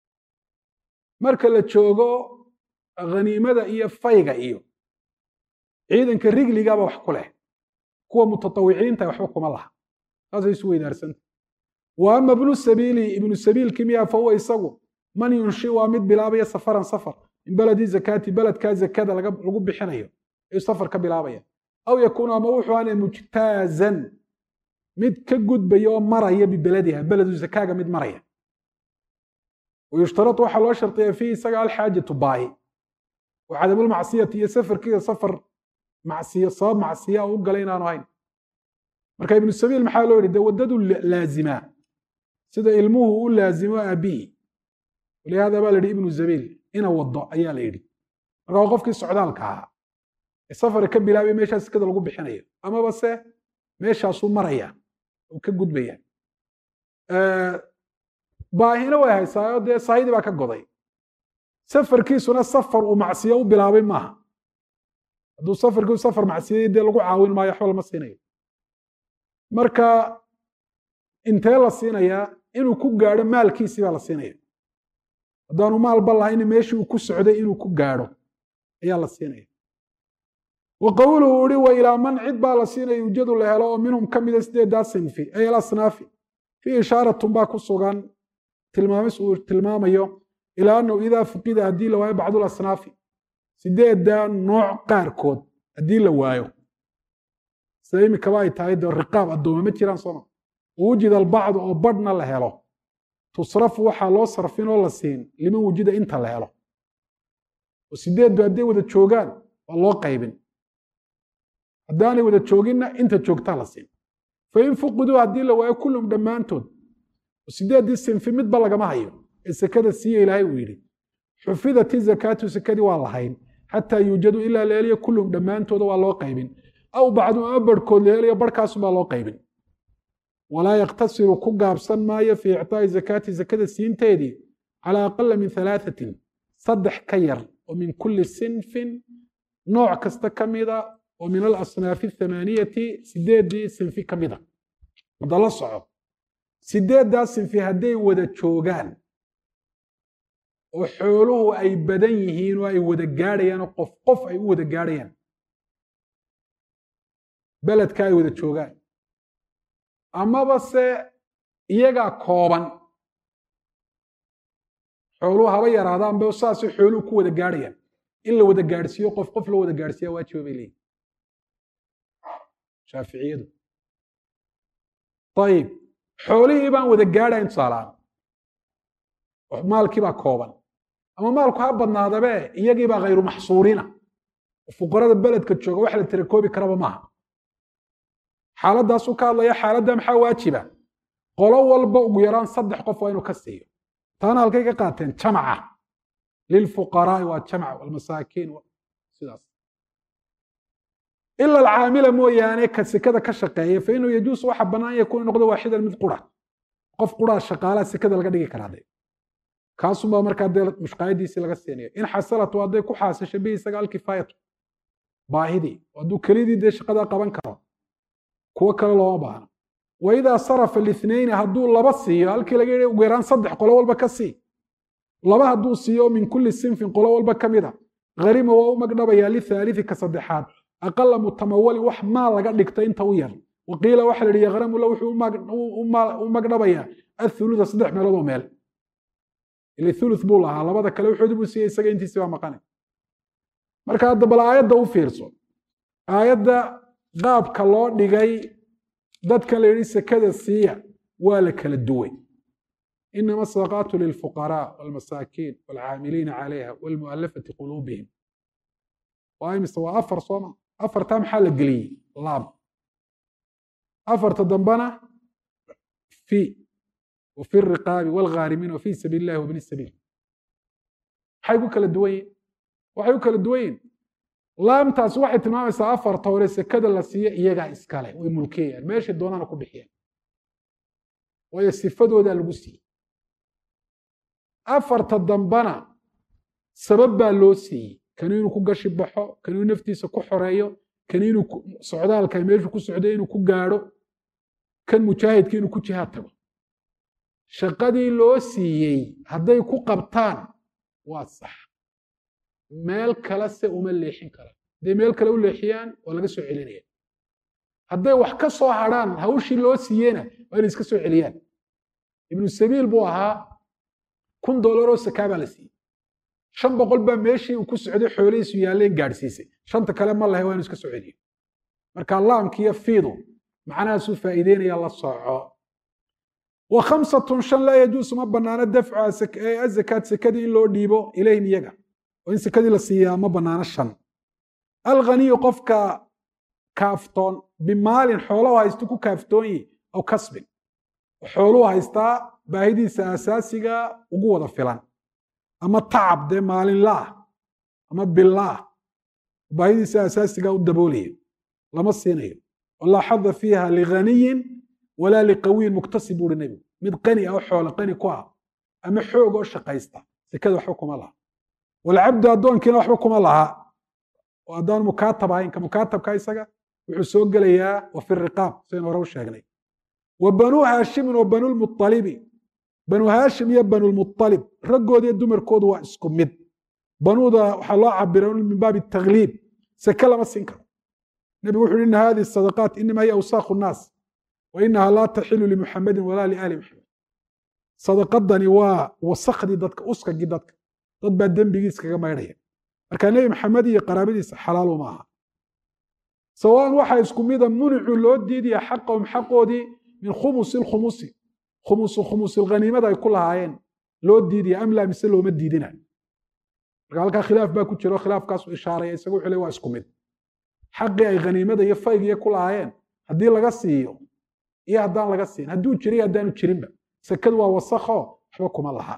marka la joogo khaniimada iyo fayga iyo ciidanka rigligaba wax ku leh kuwa mutatawiciinta waxba kuma laha saasay isu weydaarsanta wa ama ibnu sabiili ibnu sabiilki miya fa huwa isagu man yunshi waa mid bilaabaya safaran safar min beledi zakaati beledkaa zakada lagu bixinayo ayuu safar ka bilaabaya aw yakuunu ama wuxuu ana mujtaazan mid ka gudbaya oo maraya bibelediha beledu zakaaga mid maraya wayushtaratu waxaa loo shardiya fiihi isaga alxaajatu baahi wa cadamulmacsiyati iyo safarkiisa safar macsiyo sabab macsiya u galay inaanu hayn marka ibnu sabiil maxaa loo yidhi dee waddadu laazimaa sida ilmuhu u laazimo aabihi walihaada baa la yidhi ibnu zabiil ina wado ayaa la yidhi marka waa qofkii socdaalka ahaa ee safar ka bilaabay meeshaas sikada lagu bixinayo amaba se meeshaasuu maraya uu ka gudbaya baahina way haysaayo dee saahidii baa ka goday safarkiisuna safar uu macsiyo u bilaabay maaha hadduu safarkiisu safar macsiyay dee lagu caawin maayo waxba lama siinayo marka intee la siinayaa inuu ku gaadho maalkiisii baa la siinaya haddaanu maalba lahayn meeshii uu ku socday inuu ku gaadho ayaa la siinaya wa qowluhu uhi wa ilaa man cid baa la siinaya ujedu la helo oo minhum ka mida sideedaa sinfi ay alasnaafi fii ishaaratun baa ku sugan tilmaamis uu tilmaamayo ilaa annahu idaa fuqida haddii la waayo bacdu lasnaafi sideeddaa nooc qaarkood haddii la waayo sida imikaba ay tahay dee riqaab addooma ma jiraan sooma wujida albacdu oo badhna la helo tusrafu waxaa loo sarfin oo la siin liman wujida inta la helo oo sideeddu hadday wada joogaan waa loo qaybin haddaanay wada jooginna inta joogtaa la siin fain fuqiduu haddii la waayo kullum dhammaantood oo sideeddii sinfi midba lagama hayo ee sekada siiya ilaahay uu yidhi xufidati zakaatu sekadii waa lahayn xataa yuujadu ilaa la heliyo kullum dhammaantooda waa loo qaybin aw bacdu ama barhkood la helayo barhkaasubaa loo qaybin walaa yaktasiru ku gaabsan maayo fii icطaa'i zakaati zakada siinteedii calaa aqala min halaathatin saddex ka yar oo min kulli sinfin nooc kasta ka mida oo min alasnaafi athamaaniyati sideeddii sinfi ka mida hadda la soco sideeddaa sinfi hadday wada joogaan oo xooluhu ay badan yihiin oo ay wada gaadhayaan oo qof qof ay u wada gaadhayaan beledka ay wada joogaan amaba se iyagaa kooban xooluhu haba yaraadaanba saasay xooluhu ku wada gaadhayaan in la wada gaadhsiiyo qof qof loo wada gaadhsiiya waajiba bay leeyihin shaaficiyadu ayib xoolihii baan wada gaadhayn tusaalahaan maalkii baa kooban ama maalku ha badnaadabe iyagii baa khayru maxsuurina fuqarada beledka jooga wax la tirakoobi karaba maaha xaaladdaasuu ka hadlaya xaaladda maxaa waajiba qolo walba ugu yaraan saddex qof waa inuu ka siiyo taana halkay ka qaateen jamaca lilfuqaraai waa jamc walmasaakiin sidaas ila alcaamila mooyaane ka sekada ka shaqeeya fa inuu yajuusu waxa bannaan yakuun noqdo waaxidan mid qura qof quraa shaqaalaha sekada laga dhigi karaa de kaasunbaa markaa dee mushqaayadiisii laga siinaya in xasalatu hadday ku xaasasho bihi isaga alkifaayatu baahidii hadduu kelidii dee shaqadaa qaban karo kuwo kale looma baahno wa idaa sarafa lithnayni hadduu laba siiyo halkii laga yidhi ugu yaraan saddex qolo walba ka sii laba hadduu siiyo min kulli sinfin qolo walba ka mid a gharima waa u magdhabayaa lithaalithi ka saddexaad aqala mutamawalin wax maal laga dhigta inta u yar waqiila waxa la yihi yaghramu la wuxuu u magdhabayaa athulutha saddex meelood oo meel ile thuluth buu lahaa labada kale wuxoodii buu siiyey isaga intiisi baa maqanay marka hadda bal aayadda u fiirso aayadda qaabka loo dhigay dadkan la yidhi sekada siiya waa la kala duway inama asadaqaatu lilfuqaraa walmasaakiin walcaamiliina calayha walmu'alafati quluubihim waa imise waa afar sooma afartaa maxaa la geliyey laab afarta dambana fi wafi riqaabi walghaarimiin wafi sabiil illahi wabni sabiil maxay ku kala duwan yihin waxay ku kala duwan yihin laamtaas waxay tilmaamaysaa afarta hore sekada la siiyo iyagaa iskale way mulkiyayaan meeshay doonana ku bixiyaan waayo sifadoodaa lagu siiyey afarta dambana sabab baa loo siiyey kani inuu ku gashi baxo kani inuu naftiisa ku xoreeyo kani inuu socdaalka meeshu ku socday inuu ku gaadho kan mujaahidka inuu ku jihaad tago shaqadii loo siiyey hadday ku qabtaan waa sax meel kale se uma leexin karaan hadday meel kale u leexiyaan waa laga soo celinaya hadday wax ka soo hadrhaan hawshii loo siiyeyna waa inay iska soo celiyaan ibnu sabiil buu ahaa kun doolaroo sakaa baa la siiyey shan boqol baa meeshii uu ku socday xoolihiisu yaalleen gaadhsiisay shanta kale ma lahay waa inu iska soo celiyo marka laamkiiyo fiidu macnahaasuu faa'iideynaya la soco wa khamsatun shan laa yajuusu ma bannaano dafcu azakaat sekadii in loo dhiibo ilayhim iyaga oo in sekadii la siiyaa ma bannaano shan alghaniyu qofka kaaftoon bimaalin xoolo haysto ku kaaftoonyi aw kasbin xooluu haystaa baahidiisa asaasiga ugu wada filan ama tacab dee maalinlaah ama billaah baahidiisa asaasiga u daboolaya lama siinayo walaa xada fiiha lighaniyin walaa liqawiyin muktasib buuhi nebigu mid qani ah oo xoolo qani ku ah ama xoog oo shaqaysta sekada waxba kuma laha walcabdu addoonkiina waxba kuma laha oo haddaan mukaatab ahayn ka mukaatabka isaga wuxuu soo gelayaa wa fi riqaab saynu hore u sheegnay wa banuu haashimin wa banulmualibi banu haashim iyo banulmualib raggooda iyo dumarkoodu waa isku mid banuuda waxaa loo cabira min baabi tagliib seke lama siin karo nebigu wuxu uhi ina hadihi sadaqaat inama hiya awsaakhu nnaas wa inaha laa taxilu limuxamedin walaa liaali muxamed sadaqadani waa wasakhdii dadka uskagii dadka dad baa dembigiis kaga maydhaya marka nebi maxamed iyo qaraabadiisa xalaalu ma aha sawaan waxaa isku mida municuu loo diidaya xaqahum xaqoodii min khumusi lkhumusi khumusu khumusilghaniimada ay ku lahaayeen loo diidaya am laa mise looma diidina marka halkaa khilaaf baa ku jiro khilaafkaasu ishaaraya isagu wuxuu le waa isku mid xaqii ay khaniimada iyo faygiyo ku lahaayeen haddii laga siiyo iyo haddaan laga siin hadduu jiriyo haddaanu jirinba sekadu waa wasakho waxba kuma laha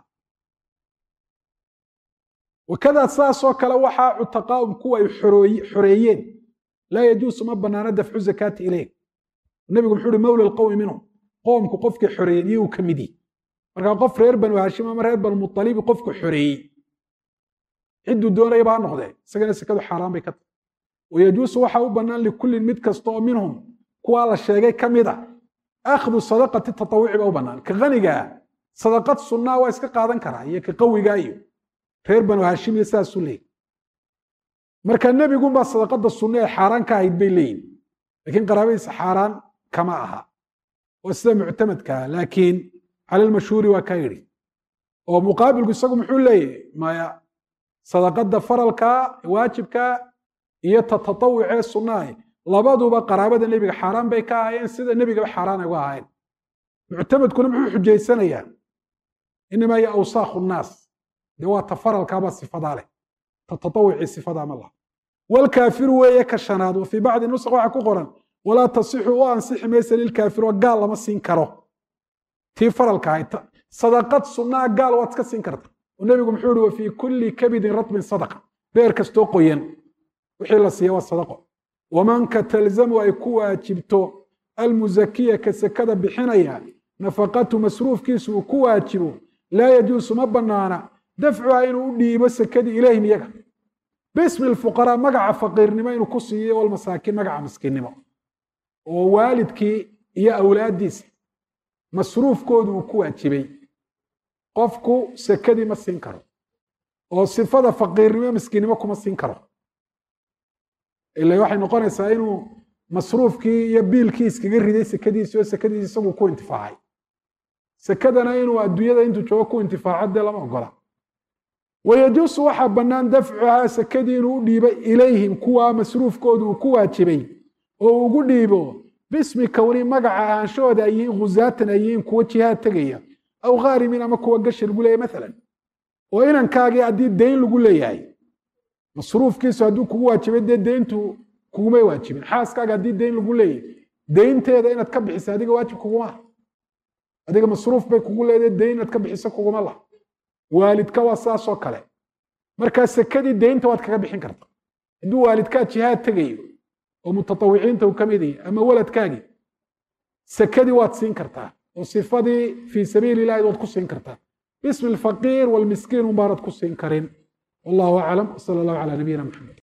wakada saasoo kale waxaa cutaqaa'um kuwa ay xoreeyeen laa yajuusu ma banaano dafcu zakaati ilayh nebigu muxuu uhi mawla alqowmi minhum qoomku qofkii xoreeyeen iyuu ka mid yihi markaa qof reer banu haashim ama reer banumualibi qofku xoreeyey cidduu doonayaba ha noqdee isagana sekadu xaaraan bay ka tahay wayajuusu waxaa u bannaan likullin mid kasta oo minhum kuwaa la sheegay ka mid a akhdu sadaqati tatawuci ba u bannaan ka hanigaa sadaqad sunnaa waa iska qaadan karaa iyo ka qawigaa iyo reer banu haashim iyo sidaasuu leeyay marka nebigunbaa sadaqada sunna ee xaaraan ka ahayd bay leeyihin lakiin qaraabadiisa xaaraan kama aha waa sida muctamadkaa laakiin cala lmashhuuri waa ka yidhi oo muqaabilku isagu muxuu leeyahy maya sadaqada faralka waajibka iyo ta tatawucee sunnaah labaduba qaraabada nebiga xaaraan bay ka ahaayeen sida nebigaba xaaraan ay uga ahaayeen muctamadkuna muxuu xujaysanayaa inamaa hiya awsaakhu nnaas dee waa ta faralkaabaa sifadaa leh ta tatawucii sifadaa ma laha walkaafiru weeye ka shanaad wa fii bacdi nusq waxaa ku qoran walaa tasixu u ansixi maysa lilkaafir oo gaal lama siin karo tii faralka ahayd sadaqad sunnaa gaal waad iska siin karta oo nebigu muxuu ihi wa fii kulli kabidin ratbin sadaqa beer kastoo qoyan wixii la siiya waa sadaqo wamanka talzamu ay ku waajibto almuzakiya ka sekada bixinaya nafaqatu masruufkiisu uu ku waajibo laa yajuusu ma banaana dafcuha inuu u dhiibo sekadii ilayhim iyaga bismi lfuqaraa magaca faqiirnimo inuu ku siiyo walmasaakiin magaca miskiinnimo oo waalidkii iyo awlaaddiisa masruufkoodu uu ku waajibay qofku sekadii ma siin karo oo sifada faqiirnimo miskiinnimo kuma siin karo ila waxay noqonaysaa inuu masruufkii iyo biilkii iskaga riday sekadiisi oo sekadiisi isagu ku intifaacay sekadana inuu adduunyada intuu joogo ku intifaaco dee lama ogola wayajuusu waxaa bannaan dafcuhaa sekadii inuu u dhiibo ilayhim kuwaa masruufkoodu uu ku waajibay oo ugu dhiibo bismi kowni magaca ahaanshahooda ay yihiin khusaatan ay yihiin kuwa jihaad tegaya aw khaarimin ama kuwa gashi lagu leeyahy maalan oo inankaagii haddii dayn lagu leeyahay masruufkiisu hadduu kugu waajibay dee deyntu kugumay waajibin xaaskaaga haddii dayn lagu leeyahay deynteeda inaad ka bixisa adiga waajib kuguma adiga masruuf bay kugu leedahay dayn inaad ka bixiso kuguma laha waalidka waa saasoo kale markaa sekadii deynta waad kaga bixin karta hadduu waalidkaa jihaad tegayo oo mutatawiciinta uu ka mid yahay ama waladkaagii sekadii waad siin kartaa oo sifadii fii sabiili ilahi waad ku siin kartaa bismi alfaqiir walmiskiin unbaanad ku siin karin wallahu aclam wsala allahu calaa nabiyina maxamed